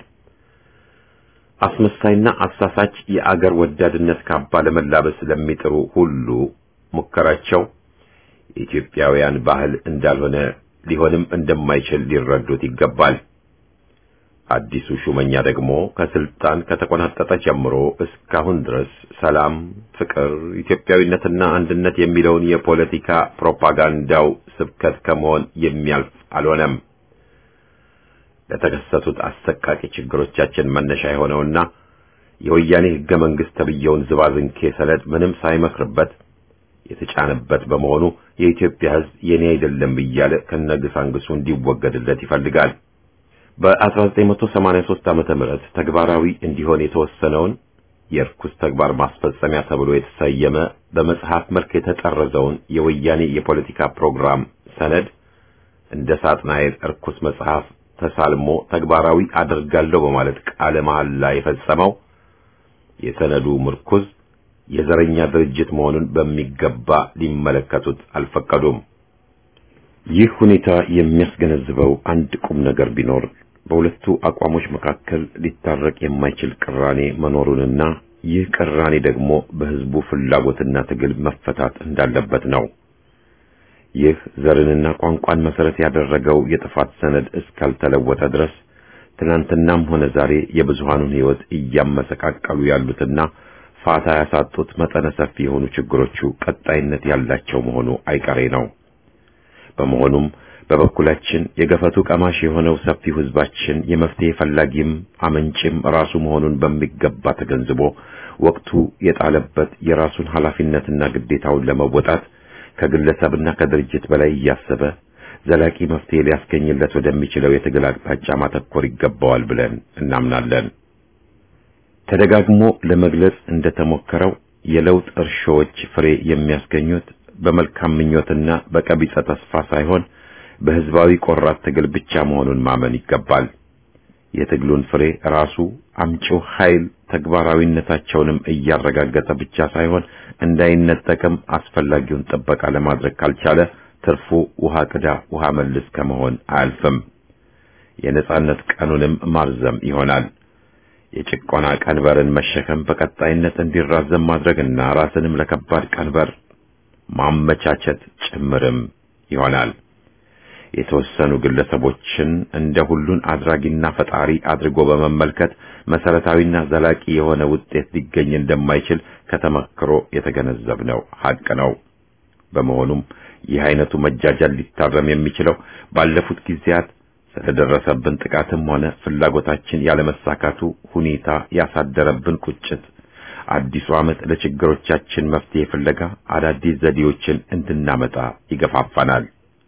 አስመሳይና አሳሳች የአገር ወዳድነት ካባ ለመላበስ ለሚጥሩ ሁሉ ሙከራቸው የኢትዮጵያውያን ባህል እንዳልሆነ ሊሆንም እንደማይችል ሊረዱት ይገባል። አዲሱ ሹመኛ ደግሞ ከስልጣን ከተቆናጠጠ ጀምሮ እስካሁን ድረስ ሰላም፣ ፍቅር፣ ኢትዮጵያዊነትና አንድነት የሚለውን የፖለቲካ ፕሮፓጋንዳው ስብከት ከመሆን የሚያልፍ አልሆነም። ለተከሰቱት አሰቃቂ ችግሮቻችን መነሻ የሆነውና የወያኔ ሕገ መንግሥት ተብየውን ዝባዝንኬ ሰነድ ምንም ሳይመክርበት የተጫነበት በመሆኑ የኢትዮጵያ ሕዝብ የኔ አይደለም እያለ ከነግሳንግሱ እንዲወገድለት ይፈልጋል። በ1983 ዓመተ ምህረት ተግባራዊ እንዲሆን የተወሰነውን የርኩስ ተግባር ማስፈጸሚያ ተብሎ የተሰየመ በመጽሐፍ መልክ የተጠረዘውን የወያኔ የፖለቲካ ፕሮግራም ሰነድ እንደ ሳጥናኤል እርኩስ መጽሐፍ ተሳልሞ ተግባራዊ አደርጋለሁ በማለት ቃለ መሐላ የፈጸመው የሰነዱ ምርኩዝ የዘረኛ ድርጅት መሆኑን በሚገባ ሊመለከቱት አልፈቀዱም። ይህ ሁኔታ የሚያስገነዝበው አንድ ቁም ነገር ቢኖር በሁለቱ አቋሞች መካከል ሊታረቅ የማይችል ቅራኔ መኖሩንና ይህ ቅራኔ ደግሞ በሕዝቡ ፍላጎትና ትግል መፈታት እንዳለበት ነው። ይህ ዘርንና ቋንቋን መሰረት ያደረገው የጥፋት ሰነድ እስካልተለወጠ ድረስ ትናንትናም ሆነ ዛሬ የብዙሃኑን ሕይወት እያመሰቃቀሉ ያሉትና ፋታ ያሳጡት መጠነ ሰፊ የሆኑ ችግሮቹ ቀጣይነት ያላቸው መሆኑ አይቀሬ ነው። በመሆኑም በበኩላችን የገፈቱ ቀማሽ የሆነው ሰፊው ሕዝባችን የመፍትሄ ፈላጊም አመንጭም ራሱ መሆኑን በሚገባ ተገንዝቦ ወቅቱ የጣለበት የራሱን ኃላፊነትና ግዴታውን ለመወጣት ከግለሰብና ከድርጅት በላይ እያሰበ ዘላቂ መፍትሄ ሊያስገኝለት ወደሚችለው የትግል አቅጣጫ ማተኮር ይገባዋል ብለን እናምናለን። ተደጋግሞ ለመግለጽ እንደተሞከረው የለውጥ እርሾዎች ፍሬ የሚያስገኙት በመልካም ምኞትና በቀቢጸ ተስፋ ሳይሆን በህዝባዊ ቆራት ትግል ብቻ መሆኑን ማመን ይገባል። የትግሉን ፍሬ ራሱ አምጪው ኃይል ተግባራዊነታቸውንም እያረጋገጠ ብቻ ሳይሆን እንዳይነጠቅም አስፈላጊውን ጥበቃ ለማድረግ ካልቻለ ትርፉ ውሃ ቅዳ ውሃ መልስ ከመሆን አያልፍም። የነጻነት ቀኑንም ማርዘም ይሆናል። የጭቆና ቀንበርን መሸከም በቀጣይነት እንዲራዘም ማድረግና ራስንም ለከባድ ቀንበር ማመቻቸት ጭምርም ይሆናል። የተወሰኑ ግለሰቦችን እንደ ሁሉን አድራጊና ፈጣሪ አድርጎ በመመልከት መሰረታዊና ዘላቂ የሆነ ውጤት ሊገኝ እንደማይችል ከተመክሮ የተገነዘብነው ሀቅ ነው። በመሆኑም ይህ አይነቱ መጃጃል ሊታረም የሚችለው ባለፉት ጊዜያት ስለደረሰብን ጥቃትም ሆነ ፍላጎታችን ያለመሳካቱ ሁኔታ ያሳደረብን ቁጭት አዲሱ ዓመት ለችግሮቻችን መፍትሄ ፍለጋ አዳዲስ ዘዴዎችን እንድናመጣ ይገፋፋናል።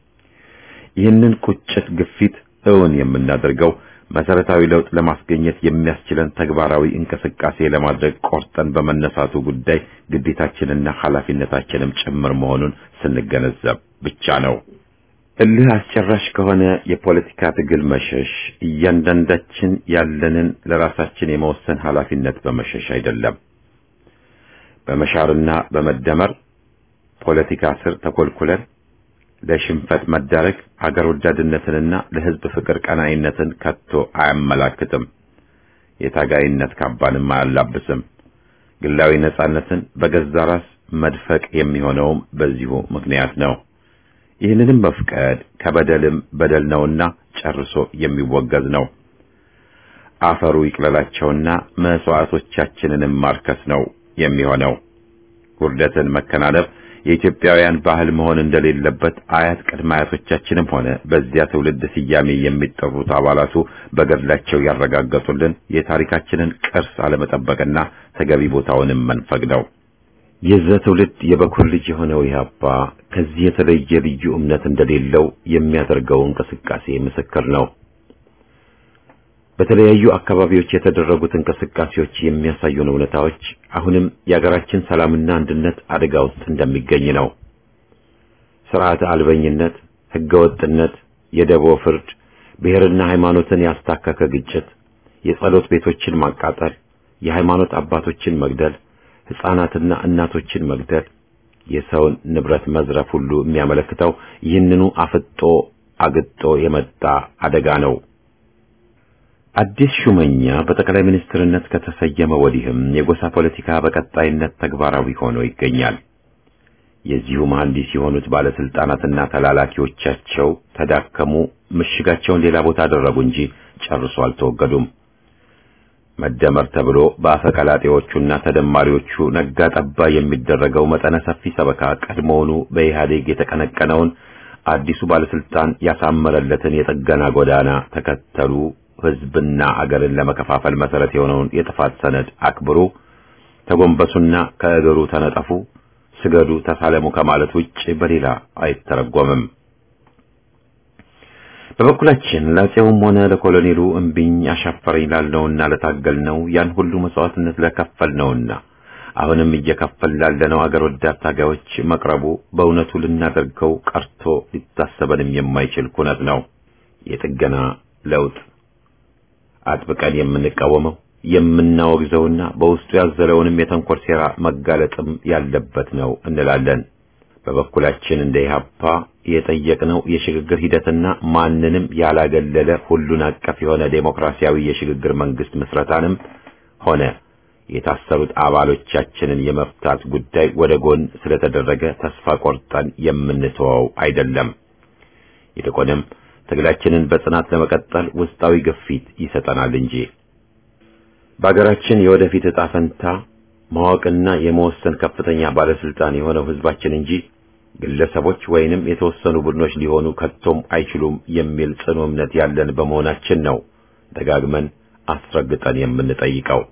ይህንን ቁጭት ግፊት እውን የምናደርገው መሰረታዊ ለውጥ ለማስገኘት የሚያስችለን ተግባራዊ እንቅስቃሴ ለማድረግ ቆርጠን በመነሳቱ ጉዳይ ግዴታችንና ኃላፊነታችንም ጭምር መሆኑን ስንገነዘብ ብቻ ነው። እልህ አስጨራሽ ከሆነ የፖለቲካ ትግል መሸሽ እያንዳንዳችን ያለንን ለራሳችን የመወሰን ኃላፊነት በመሸሽ አይደለም። በመሻርና በመደመር ፖለቲካ ስር ተኮልኩለን ለሽንፈት መዳረግ አገር ወዳድነትንና ለሕዝብ ፍቅር ቀናይነትን ከቶ አያመላክትም። የታጋይነት ካባንም አያላብስም። ግላዊ ነጻነትን በገዛ ራስ መድፈቅ የሚሆነውም በዚሁ ምክንያት ነው። ይህንንም መፍቀድ ከበደልም በደል ነውና ጨርሶ የሚወገዝ ነው። አፈሩ ይቅለላቸውና መስዋዕቶቻችንንም ማርከስ ነው የሚሆነው። ውርደትን መከናነብ የኢትዮጵያውያን ባህል መሆን እንደሌለበት አያት ቅድመ አያቶቻችንም ሆነ በዚያ ትውልድ ስያሜ የሚጠሩት አባላቱ በገድላቸው ያረጋገጡልን የታሪካችንን ቅርስ አለመጠበቅና ተገቢ ቦታውንም መንፈግ ነው። የዚያ ትውልድ የበኩር ልጅ የሆነው ኢህአፓ ከዚህ የተለየ ልዩ እምነት እንደሌለው የሚያደርገው እንቅስቃሴ ምስክር ነው። በተለያዩ አካባቢዎች የተደረጉት እንቅስቃሴዎች የሚያሳዩን እውነታዎች አሁንም የሀገራችን ሰላምና አንድነት አደጋ ውስጥ እንደሚገኝ ነው። ስርዓተ አልበኝነት፣ ህገወጥነት፣ የደቦ ፍርድ፣ ብሔርና ሃይማኖትን ያስታከከ ግጭት፣ የጸሎት ቤቶችን ማቃጠል፣ የሃይማኖት አባቶችን መግደል፣ ሕፃናትና እናቶችን መግደል፣ የሰውን ንብረት መዝረፍ ሁሉ የሚያመለክተው ይህንኑ አፍጦ አግጦ የመጣ አደጋ ነው። አዲስ ሹመኛ በጠቅላይ ሚኒስትርነት ከተሰየመ ወዲህም የጎሳ ፖለቲካ በቀጣይነት ተግባራዊ ሆኖ ይገኛል። የዚሁ መሐንዲስ የሆኑት ባለስልጣናትና ተላላኪዎቻቸው ተዳከሙ፣ ምሽጋቸውን ሌላ ቦታ አደረጉ እንጂ ጨርሶ አልተወገዱም። መደመር ተብሎ በአፈቀላጤዎቹና ተደማሪዎቹ ነጋ ጠባ የሚደረገው መጠነ ሰፊ ሰበካ ቀድሞውኑ በኢህአዴግ የተቀነቀነውን አዲሱ ባለስልጣን ያሳመረለትን የጥገና ጎዳና ተከተሉ። ህዝብና አገርን ለመከፋፈል መሰረት የሆነውን የጥፋት ሰነድ አክብሩ፣ ተጎንበሱና ከእግሩ ተነጠፉ፣ ስገዱ፣ ተሳለሙ ከማለት ውጭ በሌላ አይተረጎምም። በበኩላችን ለአፄውም ሆነ ለኮሎኔሉ እምቢኝ አሻፈረኝ ላልነውና ለታገልነው ያን ሁሉ መስዋዕትነት ለከፈልነውና አሁንም እየከፈል ላለነው አገር ወዳድ ታጋዮች መቅረቡ በእውነቱ ልናደርገው ቀርቶ ሊታሰበንም የማይችል ኩነት ነው። የጥገና ለውጥ አጥብቀን የምንቃወመው የምናወግዘውና በውስጡ ያዘለውንም የተንኮል ሴራ መጋለጥም ያለበት ነው እንላለን። በበኩላችን እንደ ኢህአፓ የጠየቅነው የሽግግር ሂደትና ማንንም ያላገለለ ሁሉን አቀፍ የሆነ ዴሞክራሲያዊ የሽግግር መንግስት ምስረታንም ሆነ የታሰሩት አባሎቻችንን የመፍታት ጉዳይ ወደ ጎን ስለተደረገ ተስፋ ቆርጠን የምንተወው አይደለም። ይልቁንም ትግላችንን በጽናት ለመቀጠል ውስጣዊ ግፊት ይሰጠናል እንጂ በአገራችን የወደፊት ዕጣ ፈንታ ማወቅና የመወሰን ከፍተኛ ባለስልጣን የሆነው ህዝባችን እንጂ ግለሰቦች ወይንም የተወሰኑ ቡድኖች ሊሆኑ ከቶም አይችሉም የሚል ጽኑ እምነት ያለን በመሆናችን ነው ደጋግመን አስረግጠን የምንጠይቀው።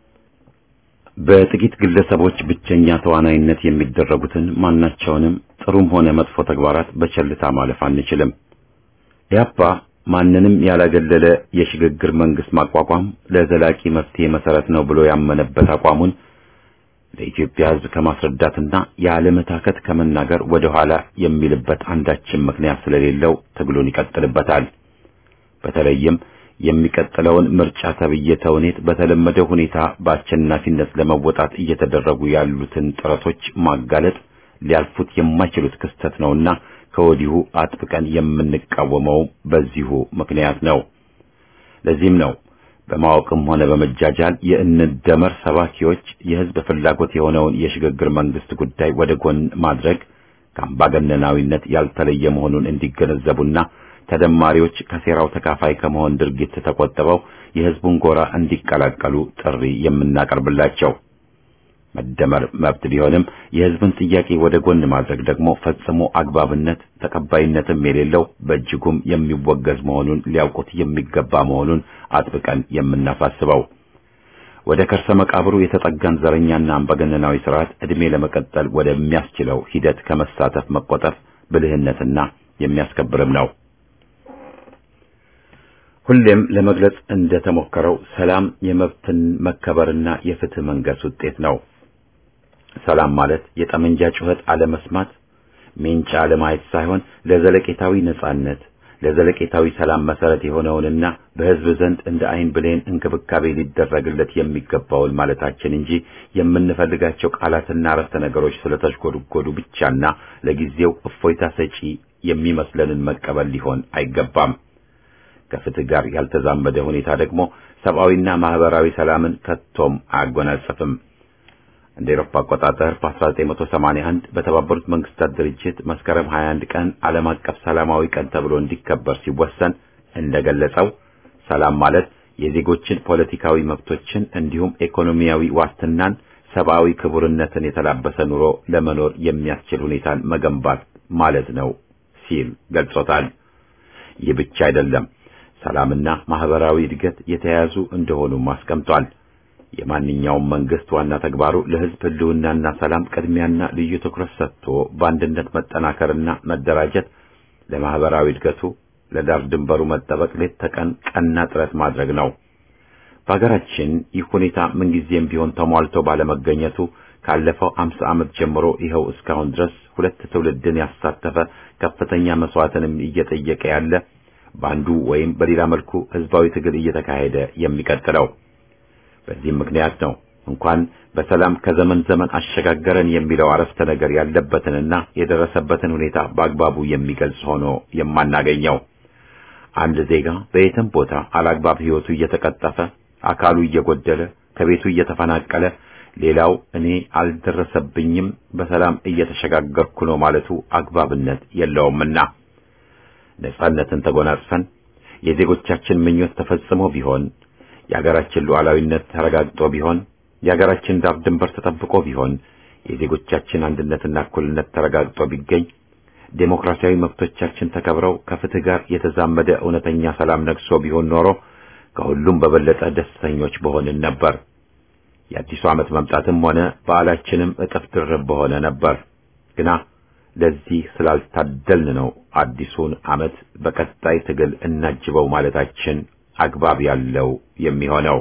በጥቂት ግለሰቦች ብቸኛ ተዋናይነት የሚደረጉትን ማናቸውንም ጥሩም ሆነ መጥፎ ተግባራት በቸልታ ማለፍ አንችልም። ኢህአፓ ማንንም ያላገለለ የሽግግር መንግስት ማቋቋም ለዘላቂ መፍትሄ መሰረት ነው ብሎ ያመነበት አቋሙን ለኢትዮጵያ ሕዝብ ከማስረዳትና ያለመታከት ከመናገር ወደ ኋላ የሚልበት አንዳችም ምክንያት ስለሌለው ትግሉን ይቀጥልበታል። በተለይም የሚቀጥለውን ምርጫ ተብዬ ተውኔት በተለመደው ሁኔታ በአሸናፊነት ለመወጣት እየተደረጉ ያሉትን ጥረቶች ማጋለጥ ሊያልፉት የማይችሉት ክስተት ነውና ከወዲሁ አጥብቀን የምንቃወመው በዚሁ ምክንያት ነው። ለዚህም ነው በማወቅም ሆነ በመጃጃል የእንደመር ሰባኪዎች የህዝብ ፍላጎት የሆነውን የሽግግር መንግስት ጉዳይ ወደ ጎን ማድረግ ከአምባገነናዊነት ያልተለየ መሆኑን እንዲገነዘቡና ተደማሪዎች ከሴራው ተካፋይ ከመሆን ድርጊት ተቆጥበው የህዝቡን ጎራ እንዲቀላቀሉ ጥሪ የምናቀርብላቸው። መደመር መብት ቢሆንም የህዝብን ጥያቄ ወደ ጎን ማድረግ ደግሞ ፈጽሞ አግባብነት ተቀባይነትም የሌለው በእጅጉም የሚወገዝ መሆኑን ሊያውቁት የሚገባ መሆኑን አጥብቀን የምናሳስበው ወደ ከርሰ መቃብሩ የተጠጋን ዘረኛና አምባገነናዊ ስርዓት ዕድሜ ለመቀጠል ወደሚያስችለው ሂደት ከመሳተፍ መቆጠብ ብልህነትና የሚያስከብርም ነው። ሁሌም ለመግለጽ እንደተሞከረው ሰላም የመብትን መከበርና የፍትህ መንገስ ውጤት ነው። ሰላም ማለት የጠመንጃ ጩኸት አለመስማት፣ ሜንጫ አለማየት ሳይሆን ለዘለቄታዊ ነጻነት፣ ለዘለቄታዊ ሰላም መሰረት የሆነውንና በህዝብ ዘንድ እንደ አይን ብሌን እንክብካቤ ሊደረግለት የሚገባውን ማለታችን እንጂ የምንፈልጋቸው ቃላትና አረፍተ ነገሮች ስለተሽጎድጎዱ ብቻና ለጊዜው እፎይታ ሰጪ የሚመስለንን መቀበል ሊሆን አይገባም። ከፍትህ ጋር ያልተዛመደ ሁኔታ ደግሞ ሰብአዊና ማህበራዊ ሰላምን ከቶም አያጎናጽፍም። እንደ ኤሮፓ አቆጣጠር በ1981 በተባበሩት መንግስታት ድርጅት መስከረም 21 ቀን ዓለም አቀፍ ሰላማዊ ቀን ተብሎ እንዲከበር ሲወሰን እንደገለጸው ሰላም ማለት የዜጎችን ፖለቲካዊ መብቶችን እንዲሁም ኢኮኖሚያዊ ዋስትናን፣ ሰብአዊ ክቡርነትን የተላበሰ ኑሮ ለመኖር የሚያስችል ሁኔታን መገንባት ማለት ነው ሲል ገልጾታል። ይህ ብቻ አይደለም። ሰላምና ማህበራዊ እድገት የተያያዙ እንደሆኑም አስቀምጧል። የማንኛውም መንግስት ዋና ተግባሩ ለህዝብ ህልውናና ሰላም ቅድሚያና ልዩ ትኩረት ሰጥቶ በአንድነት መጠናከርና መደራጀት፣ ለማህበራዊ እድገቱ ለዳር ድንበሩ መጠበቅ ሌት ተቀን ቀና ጥረት ማድረግ ነው። በሀገራችን ይህ ሁኔታ ምንጊዜም ቢሆን ተሟልቶ ባለመገኘቱ ካለፈው አምሳ ዓመት ጀምሮ ይኸው እስካሁን ድረስ ሁለት ትውልድን ያሳተፈ ከፍተኛ መስዋዕትንም እየጠየቀ ያለ በአንዱ ወይም በሌላ መልኩ ህዝባዊ ትግል እየተካሄደ የሚቀጥለው። በዚህም ምክንያት ነው እንኳን በሰላም ከዘመን ዘመን አሸጋገረን የሚለው አረፍተ ነገር ያለበትንና የደረሰበትን ሁኔታ በአግባቡ የሚገልጽ ሆኖ የማናገኘው። አንድ ዜጋ በየትም ቦታ አላግባብ ህይወቱ እየተቀጠፈ፣ አካሉ እየጎደለ፣ ከቤቱ እየተፈናቀለ፣ ሌላው እኔ አልደረሰብኝም በሰላም እየተሸጋገርኩ ነው ማለቱ አግባብነት የለውምና ነጻነትን ተጎናጽፈን የዜጎቻችን ምኞት ተፈጽሞ ቢሆን የሀገራችን ሉዓላዊነት ተረጋግጦ ቢሆን የሀገራችን ዳር ድንበር ተጠብቆ ቢሆን የዜጎቻችን አንድነትና እኩልነት ተረጋግጦ ቢገኝ ዴሞክራሲያዊ መብቶቻችን ተከብረው ከፍትህ ጋር የተዛመደ እውነተኛ ሰላም ነግሶ ቢሆን ኖሮ ከሁሉም በበለጠ ደስተኞች በሆንን ነበር። የአዲሱ ዓመት መምጣትም ሆነ በዓላችንም እጥፍ ድርብ በሆነ ነበር። ግና ለዚህ ስላልታደልን ነው አዲሱን ዓመት በቀጣይ ትግል እናጅበው ማለታችን አግባብ ያለው የሚሆነው።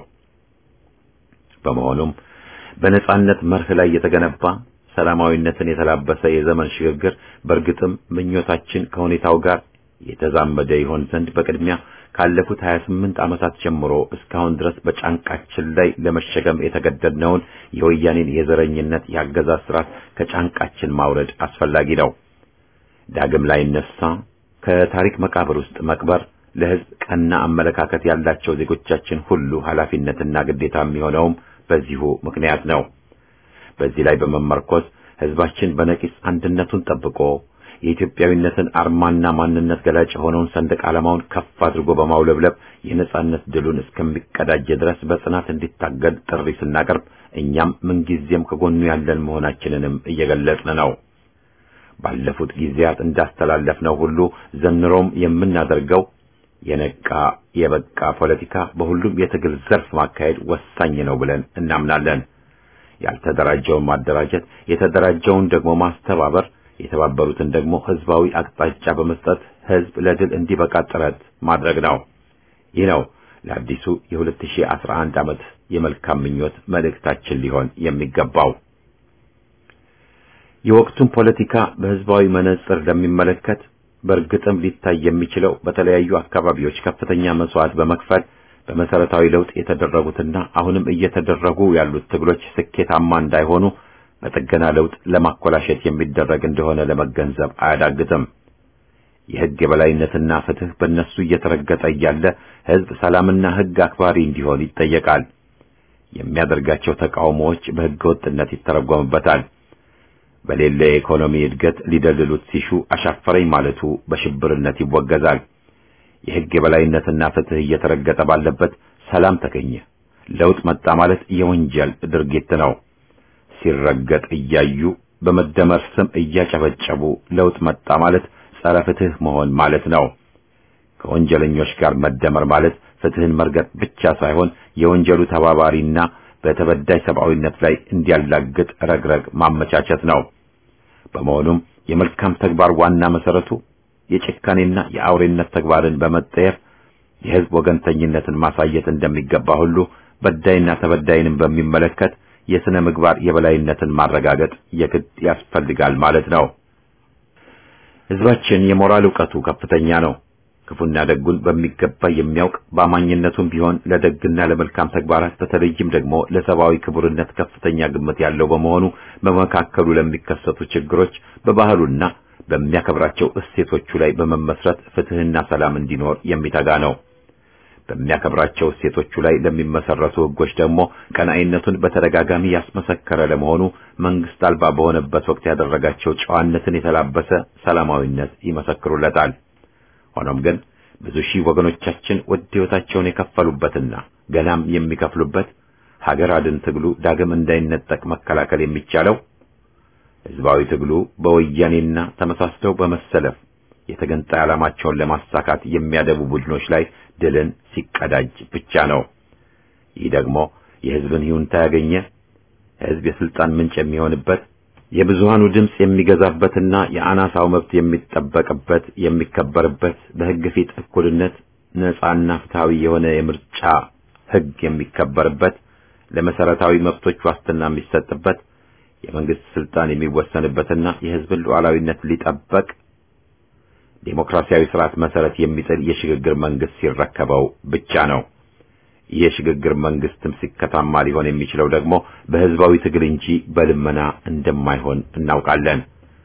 በመሆኑም በነጻነት መርህ ላይ የተገነባ ሰላማዊነትን የተላበሰ የዘመን ሽግግር በእርግጥም ምኞታችን ከሁኔታው ጋር የተዛመደ ይሆን ዘንድ በቅድሚያ ካለፉት 28 ዓመታት ጀምሮ እስካሁን ድረስ በጫንቃችን ላይ ለመሸከም የተገደድነውን የወያኔን የዘረኝነት የአገዛዝ ስርዓት ከጫንቃችን ማውረድ አስፈላጊ ነው። ዳግም ላይ ነሳ ከታሪክ መቃብር ውስጥ መቅበር ለሕዝብ ቀና አመለካከት ያላቸው ዜጎቻችን ሁሉ ኃላፊነትና ግዴታ የሚሆነውም በዚሁ ምክንያት ነው። በዚህ ላይ በመመርኮዝ ሕዝባችን በነቂስ አንድነቱን ጠብቆ የኢትዮጵያዊነትን አርማና ማንነት ገላጭ የሆነውን ሰንደቅ ዓላማውን ከፍ አድርጎ በማውለብለብ የነጻነት ድሉን እስከሚቀዳጀ ድረስ በጽናት እንዲታገል ጥሪ ስናቀርብ እኛም ምንጊዜም ከጎኑ ያለን መሆናችንንም እየገለጽን ነው። ባለፉት ጊዜያት እንዳስተላለፍነው ሁሉ ዘንድሮም የምናደርገው የነቃ የበቃ ፖለቲካ በሁሉም የትግል ዘርፍ ማካሄድ ወሳኝ ነው ብለን እናምናለን። ያልተደራጀውን ማደራጀት፣ የተደራጀውን ደግሞ ማስተባበር፣ የተባበሩትን ደግሞ ህዝባዊ አቅጣጫ በመስጠት ህዝብ ለድል እንዲበቃ ጥረት ማድረግ ነው። ይህ ነው ለአዲሱ የ2011 ዓመት የመልካም ምኞት መልእክታችን ሊሆን የሚገባው። የወቅቱን ፖለቲካ በህዝባዊ መነጽር ለሚመለከት በእርግጥም ሊታይ የሚችለው በተለያዩ አካባቢዎች ከፍተኛ መስዋዕት በመክፈል በመሰረታዊ ለውጥ የተደረጉትና አሁንም እየተደረጉ ያሉት ትግሎች ስኬታማ እንዳይሆኑ በጥገና ለውጥ ለማኮላሸት የሚደረግ እንደሆነ ለመገንዘብ አያዳግትም። የህግ የበላይነትና ፍትህ በእነሱ እየተረገጠ እያለ ህዝብ ሰላምና ህግ አክባሪ እንዲሆን ይጠየቃል። የሚያደርጋቸው ተቃውሞዎች በህገ ወጥነት ይተረጎምበታል። በሌለ የኢኮኖሚ እድገት ሊደልሉት ሲሹ አሻፈረኝ ማለቱ በሽብርነት ይወገዛል። የህግ የበላይነትና ፍትህ እየተረገጠ ባለበት ሰላም ተገኘ፣ ለውጥ መጣ ማለት የወንጀል ድርጊት ነው። ሲረገጥ እያዩ በመደመር ስም እያጨበጨቡ ለውጥ መጣ ማለት ጸረ ፍትህ መሆን ማለት ነው። ከወንጀለኞች ጋር መደመር ማለት ፍትህን መርገጥ ብቻ ሳይሆን የወንጀሉ ተባባሪና በተበዳይ ሰብአዊነት ላይ እንዲያላግጥ ረግረግ ማመቻቸት ነው። በመሆኑም የመልካም ተግባር ዋና መሰረቱ የጭካኔና የአውሬነት ተግባርን በመጠየፍ የህዝብ ወገንተኝነትን ማሳየት እንደሚገባ ሁሉ በዳይና ተበዳይንም በሚመለከት የሥነ ምግባር የበላይነትን ማረጋገጥ የግድ ያስፈልጋል ማለት ነው። ህዝባችን የሞራል ዕውቀቱ ከፍተኛ ነው። ክፉና ደጉን በሚገባ የሚያውቅ በአማኝነቱም ቢሆን ለደግና ለመልካም ተግባራት በተለይም ደግሞ ለሰብአዊ ክቡርነት ከፍተኛ ግምት ያለው በመሆኑ በመካከሉ ለሚከሰቱ ችግሮች በባህሉና በሚያከብራቸው እሴቶቹ ላይ በመመስረት ፍትህና ሰላም እንዲኖር የሚተጋ ነው። በሚያከብራቸው እሴቶቹ ላይ ለሚመሰረቱ ህጎች ደግሞ ቀናኢነቱን በተደጋጋሚ ያስመሰከረ ለመሆኑ መንግስት አልባ በሆነበት ወቅት ያደረጋቸው ጨዋነትን የተላበሰ ሰላማዊነት ይመሰክሩለታል። ሆኖም ግን ብዙ ሺህ ወገኖቻችን ውድ ህይወታቸውን የከፈሉበትና ገናም የሚከፍሉበት ሀገር አድን ትግሉ ዳግም እንዳይነጠቅ መከላከል የሚቻለው ህዝባዊ ትግሉ በወያኔና ተመሳስለው በመሰለፍ የተገንጣይ ዓላማቸውን ለማሳካት የሚያደቡ ቡድኖች ላይ ድልን ሲቀዳጅ ብቻ ነው። ይህ ደግሞ የህዝብን ይሁንታ ያገኘ ህዝብ የስልጣን ምንጭ የሚሆንበት የብዙሃኑ ድምፅ የሚገዛበትና የአናሳው መብት የሚጠበቅበት የሚከበርበት በህግ ፊት እኩልነት ነጻና ፍትሃዊ የሆነ የምርጫ ህግ የሚከበርበት ለመሰረታዊ መብቶች ዋስትና የሚሰጥበት የመንግስት ስልጣን የሚወሰንበትና የህዝብን ሉዓላዊነት ሊጠበቅ ዴሞክራሲያዊ ስርዓት መሰረት የሚጥል የሽግግር መንግስት ሲረከበው ብቻ ነው። ይህ የሽግግር መንግስትም ሲከታማ ሊሆን የሚችለው ደግሞ በህዝባዊ ትግል እንጂ በልመና እንደማይሆን እናውቃለን።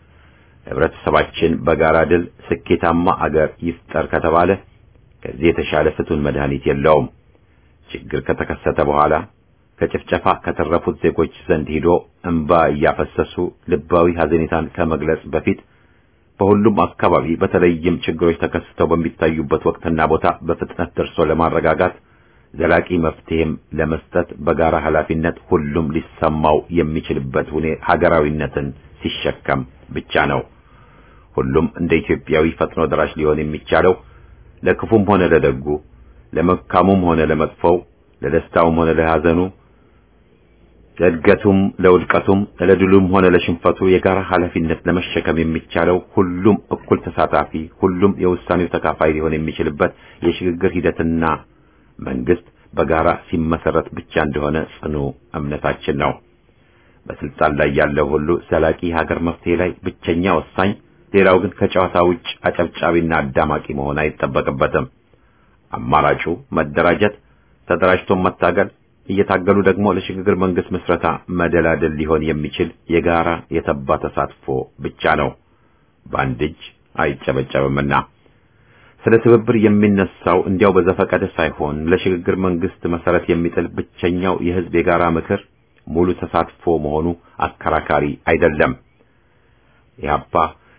ህብረተሰባችን በጋራ ድል ስኬታማ አገር ይፍጠር ከተባለ ከዚህ የተሻለ ፍቱን መድኃኒት የለውም። ችግር ከተከሰተ በኋላ ከጭፍጨፋ ከተረፉት ዜጎች ዘንድ ሂዶ እንባ እያፈሰሱ ልባዊ ሐዘኔታን ከመግለጽ በፊት በሁሉም አካባቢ በተለይም ችግሮች ተከስተው በሚታዩበት ወቅትና ቦታ በፍጥነት ደርሶ ለማረጋጋት ዘላቂ መፍትሄም ለመስጠት በጋራ ኃላፊነት ሁሉም ሊሰማው የሚችልበት ሁኔ ሀገራዊነትን ሲሸከም ብቻ ነው። ሁሉም እንደ ኢትዮጵያዊ ፈጥኖ ደራሽ ሊሆን የሚቻለው ለክፉም ሆነ ለደጉ፣ ለመልካሙም ሆነ ለመጥፎው፣ ለደስታውም ሆነ ለሐዘኑ፣ ለእድገቱም ለውድቀቱም፣ ለድሉም ሆነ ለሽንፈቱ የጋራ ኃላፊነት ለመሸከም የሚቻለው ሁሉም እኩል ተሳታፊ፣ ሁሉም የውሳኔው ተካፋይ ሊሆን የሚችልበት የሽግግር ሂደትና መንግስት በጋራ ሲመሰረት ብቻ እንደሆነ ጽኑ እምነታችን ነው። በስልጣን ላይ ያለው ሁሉ ዘላቂ ሀገር መፍትሄ ላይ ብቸኛ ወሳኝ፣ ሌላው ግን ከጨዋታ ውጭ አጨብጫቢና አዳማቂ መሆን አይጠበቅበትም። አማራጩ መደራጀት፣ ተደራጅቶ መታገል፣ እየታገሉ ደግሞ ለሽግግር መንግስት ምስረታ መደላደል ሊሆን የሚችል የጋራ የተባ ተሳትፎ ብቻ ነው። በአንድ እጅ አይጨበጨብምና ስለ ትብብር የሚነሳው እንዲያው በዘፈቀደ ሳይሆን ለሽግግር መንግስት መሰረት የሚጥል ብቸኛው የህዝብ የጋራ ምክር ሙሉ ተሳትፎ መሆኑ አከራካሪ አይደለም። ኢህአፓ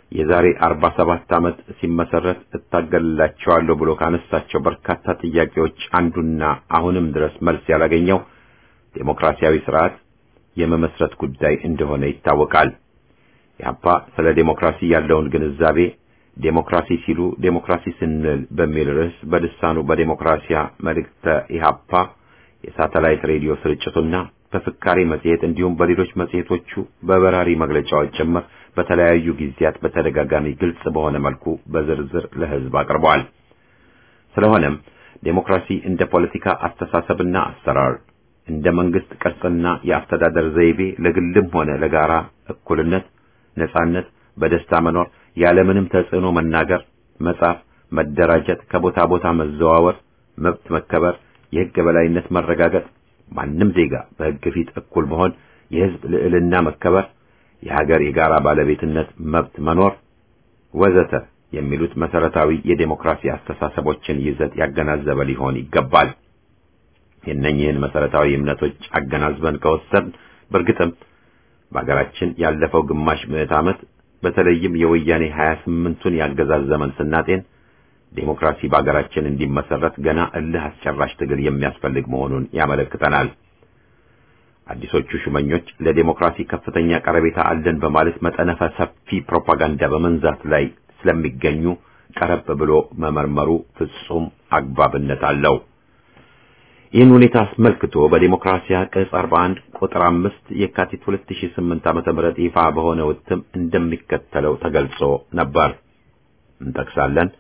የዛሬ 47 ዓመት ሲመሰረት እታገልላቸዋለሁ ብሎ ካነሳቸው በርካታ ጥያቄዎች አንዱና አሁንም ድረስ መልስ ያላገኘው ዴሞክራሲያዊ ስርዓት የመመስረት ጉዳይ እንደሆነ ይታወቃል። ኢህአፓ ስለ ዴሞክራሲ ያለውን ግንዛቤ ዴሞክራሲ ሲሉ ዴሞክራሲ ስንል በሚል ርዕስ በልሳኑ በዴሞክራሲያ መልእክተ ኢህአፓ የሳተላይት ሬዲዮ ስርጭቱና በፍካሬ መጽሔት እንዲሁም በሌሎች መጽሔቶቹ በበራሪ መግለጫዎች ጭምር በተለያዩ ጊዜያት በተደጋጋሚ ግልጽ በሆነ መልኩ በዝርዝር ለሕዝብ አቅርበዋል። ስለሆነም ዴሞክራሲ እንደ ፖለቲካ አስተሳሰብና አሰራር እንደ መንግስት ቅርጽና የአስተዳደር ዘይቤ ለግልም ሆነ ለጋራ እኩልነት፣ ነጻነት፣ በደስታ መኖር፣ ያለምንም ተጽዕኖ መናገር፣ መጻፍ፣ መደራጀት፣ ከቦታ ቦታ መዘዋወር፣ መብት መከበር፣ የሕግ የበላይነት መረጋገጥ፣ ማንም ዜጋ በሕግ ፊት እኩል መሆን፣ የሕዝብ ልዕልና መከበር፣ የሀገር የጋራ ባለቤትነት መብት መኖር ወዘተ የሚሉት መሰረታዊ የዴሞክራሲ አስተሳሰቦችን ይዘት ያገናዘበ ሊሆን ይገባል። የእነኝህን መሰረታዊ እምነቶች አገናዝበን ከወሰድን በእርግጥም በሀገራችን ያለፈው ግማሽ ምዕት ዓመት በተለይም የወያኔ 28ቱን ያገዛዝ ዘመን ስናጤን ዴሞክራሲ በሀገራችን እንዲመሰረት ገና እልህ አስጨራሽ ትግል የሚያስፈልግ መሆኑን ያመለክተናል። አዲሶቹ ሹመኞች ለዴሞክራሲ ከፍተኛ ቀረቤታ አለን በማለት መጠነ ሰፊ ፕሮፓጋንዳ በመንዛት ላይ ስለሚገኙ ቀረብ ብሎ መመርመሩ ፍጹም አግባብነት አለው። ይህን ሁኔታ አስመልክቶ በዴሞክራሲያ ቅጽ 41 ቁጥር 5 የካቲት 2008 ዓመተ ምህረት ይፋ በሆነ እትም እንደሚከተለው ተገልጾ ነበር። እንጠቅሳለን።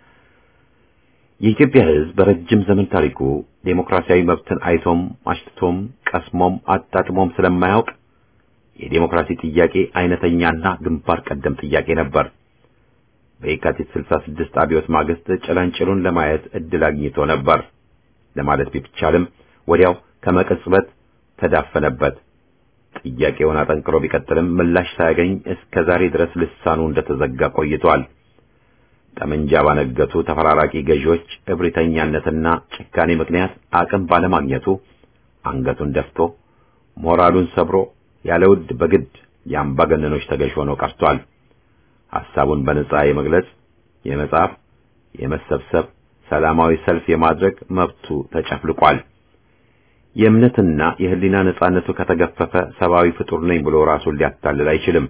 የኢትዮጵያ ሕዝብ በረጅም ዘመን ታሪኩ ዴሞክራሲያዊ መብትን አይቶም አሽትቶም ቀስሞም አጣጥሞም ስለማያውቅ የዴሞክራሲ ጥያቄ አይነተኛና ግንባር ቀደም ጥያቄ ነበር። በየካቲት 66 አብዮት ማግስት ጭላንጭሉን ለማየት እድል አግኝቶ ነበር ለማለት ቢቻልም ወዲያው ከመቅጽበት ተዳፈነበት። ጥያቄውን አጠንክሮ ቢቀጥልም ምላሽ ሳያገኝ እስከ ዛሬ ድረስ ልሳኑ እንደተዘጋ ቆይቷል። ጠመንጃ ባነገቱ ተፈራራቂ ገዢዎች እብሪተኛነትና ጭካኔ ምክንያት አቅም ባለማግኘቱ አንገቱን ደፍቶ ሞራሉን ሰብሮ ያለ ውድ በግድ የአምባገነኖች ተገዥ ሆኖ ቀርቷል። ሐሳቡን በነጻ የመግለጽ፣ የመጻፍ፣ የመሰብሰብ፣ ሰላማዊ ሰልፍ የማድረግ መብቱ ተጨፍልቋል። የእምነትና የሕሊና ነጻነቱ ከተገፈፈ ሰብአዊ ፍጡር ነኝ ብሎ ራሱን ሊያታልል አይችልም።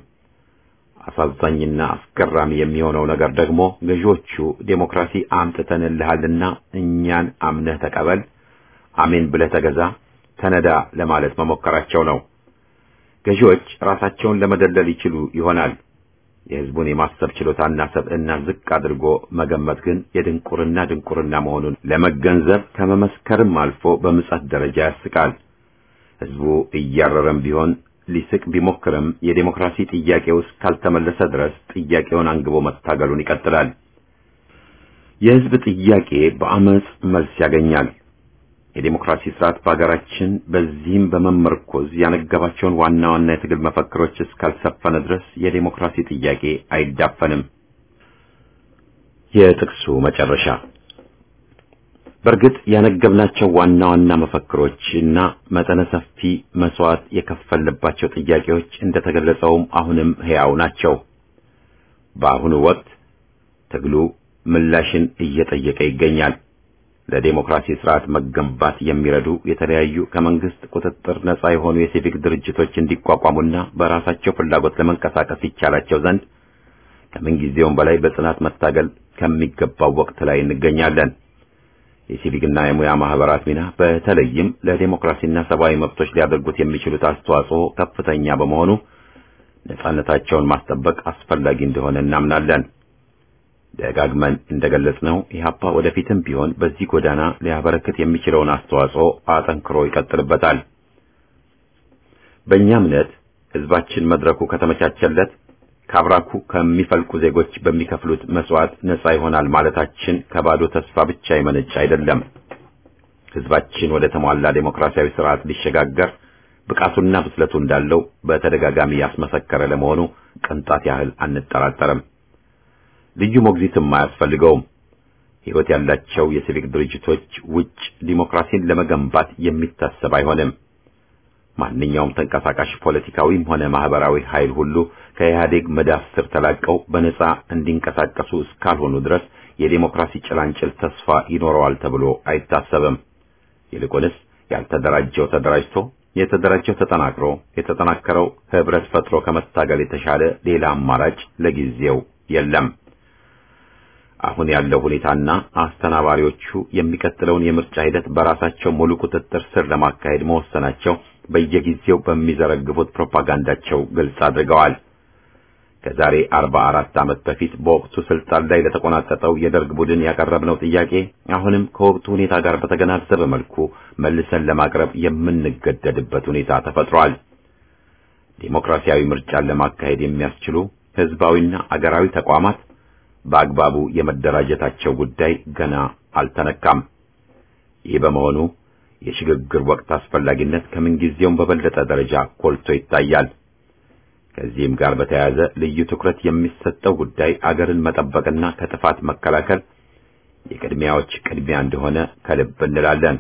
አሳዛኝና አስገራሚ የሚሆነው ነገር ደግሞ ገዢዎቹ ዴሞክራሲ አምጥተንልሃልና እኛን አምነህ ተቀበል፣ አሜን ብለህ ተገዛ፣ ተነዳ ለማለት መሞከራቸው ነው። ገዢዎች ራሳቸውን ለመደለል ይችሉ ይሆናል። የሕዝቡን የማሰብ ችሎታና ሰብዕና ዝቅ አድርጎ መገመት ግን የድንቁርና ድንቁርና መሆኑን ለመገንዘብ ከመመስከርም አልፎ በምጸት ደረጃ ያስቃል። ሕዝቡ እያረረም ቢሆን ሊስቅ ቢሞክርም የዴሞክራሲ ጥያቄ ውስጥ ካልተመለሰ ድረስ ጥያቄውን አንግቦ መታገሉን ይቀጥላል። የሕዝብ ጥያቄ በአመጽ መልስ ያገኛል። የዴሞክራሲ ስርዓት በሀገራችን በዚህም በመመርኮዝ ያነገባቸውን ዋና ዋና የትግል መፈክሮች እስካልሰፈነ ድረስ የዴሞክራሲ ጥያቄ አይዳፈንም። የጥቅሱ መጨረሻ በእርግጥ ያነገብናቸው ዋና ዋና መፈክሮች እና መጠነ ሰፊ መስዋዕት የከፈልባቸው ጥያቄዎች እንደተገለጸውም አሁንም ሕያው ናቸው። በአሁኑ ወቅት ትግሉ ምላሽን እየጠየቀ ይገኛል። ለዴሞክራሲ ስርዓት መገንባት የሚረዱ የተለያዩ ከመንግስት ቁጥጥር ነጻ የሆኑ የሲቪክ ድርጅቶች እንዲቋቋሙና በራሳቸው ፍላጎት ለመንቀሳቀስ ይቻላቸው ዘንድ ከምንጊዜውም በላይ በጽናት መታገል ከሚገባው ወቅት ላይ እንገኛለን። የሲቪክና የሙያ ማህበራት ሚና በተለይም ለዴሞክራሲና ሰብአዊ መብቶች ሊያደርጉት የሚችሉት አስተዋጽኦ ከፍተኛ በመሆኑ ነጻነታቸውን ማስጠበቅ አስፈላጊ እንደሆነ እናምናለን። ደጋግመን እንደገለጽነው ኢህአፓ ወደፊትም ቢሆን በዚህ ጎዳና ሊያበረክት የሚችለውን አስተዋጽኦ አጠንክሮ ይቀጥልበታል። በእኛ እምነት ህዝባችን መድረኩ ከተመቻቸለት ከአብራኩ ከሚፈልቁ ዜጎች በሚከፍሉት መስዋዕት ነጻ ይሆናል ማለታችን ከባዶ ተስፋ ብቻ የመነጨ አይደለም። ህዝባችን ወደ ተሟላ ዴሞክራሲያዊ ስርዓት ሊሸጋገር ብቃቱና ብስለቱ እንዳለው በተደጋጋሚ ያስመሰከረ ለመሆኑ ቅንጣት ያህል አንጠራጠርም። ልዩ ሞግዚትም አያስፈልገውም። ህይወት ያላቸው የሲቪክ ድርጅቶች ውጭ ዲሞክራሲን ለመገንባት የሚታሰብ አይሆንም። ማንኛውም ተንቀሳቃሽ ፖለቲካዊም ሆነ ማህበራዊ ኃይል ሁሉ ከኢህአዴግ መዳፍ ስር ተላቀው በነጻ እንዲንቀሳቀሱ እስካልሆኑ ድረስ የዴሞክራሲ ጭላንጭል ተስፋ ይኖረዋል ተብሎ አይታሰብም። ይልቁንስ ያልተደራጀው ተደራጅቶ የተደራጀው ተጠናክሮ የተጠናከረው ህብረት ፈጥሮ ከመታገል የተሻለ ሌላ አማራጭ ለጊዜው የለም። አሁን ያለው ሁኔታና አስተናባሪዎቹ የሚቀጥለውን የምርጫ ሂደት በራሳቸው ሙሉ ቁጥጥር ስር ለማካሄድ መወሰናቸው በየጊዜው በሚዘረግፉት ፕሮፓጋንዳቸው ግልጽ አድርገዋል። ከዛሬ 44 ዓመት በፊት በወቅቱ ስልጣን ላይ ለተቆናጠጠው የደርግ ቡድን ያቀረብነው ጥያቄ አሁንም ከወቅቱ ሁኔታ ጋር በተገናዘበ መልኩ መልሰን ለማቅረብ የምንገደድበት ሁኔታ ተፈጥሯል። ዴሞክራሲያዊ ምርጫን ለማካሄድ የሚያስችሉ ህዝባዊና አገራዊ ተቋማት በአግባቡ የመደራጀታቸው ጉዳይ ገና አልተነካም። ይህ በመሆኑ የሽግግር ወቅት አስፈላጊነት ከምንጊዜውም በበለጠ ደረጃ ጎልቶ ይታያል። ከዚህም ጋር በተያያዘ ልዩ ትኩረት የሚሰጠው ጉዳይ አገርን መጠበቅና ከጥፋት መከላከል የቅድሚያዎች ቅድሚያ እንደሆነ ከልብ እንላለን።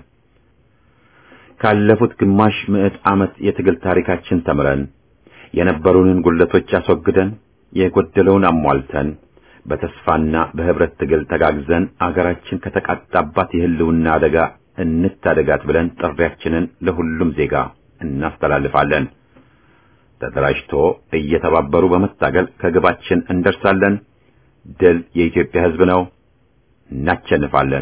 ካለፉት ግማሽ ምዕት ዓመት የትግል ታሪካችን ተምረን የነበሩንን ጉለቶች አስወግደን የጎደለውን አሟልተን በተስፋና በህብረት ትግል ተጋግዘን አገራችን ከተቃጣባት የህልውና አደጋ እንታደጋት ብለን ጥሪያችንን ለሁሉም ዜጋ እናስተላልፋለን። ተደራጅቶ እየተባበሩ በመታገል ከግባችን እንደርሳለን። ድል የኢትዮጵያ ሕዝብ ነው። እናቸንፋለን።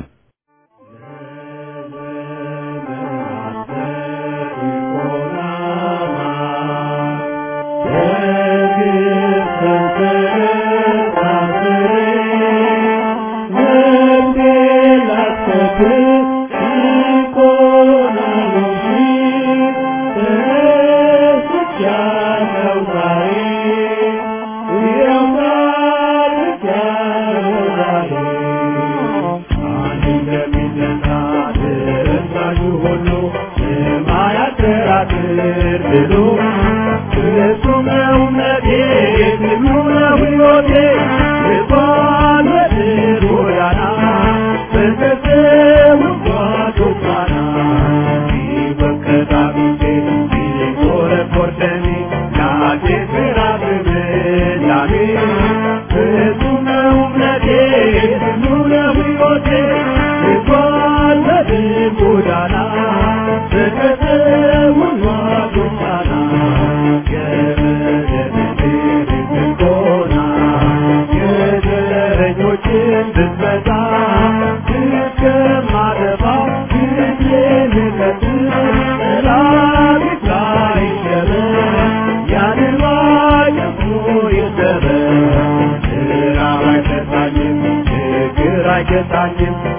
አይገታኝም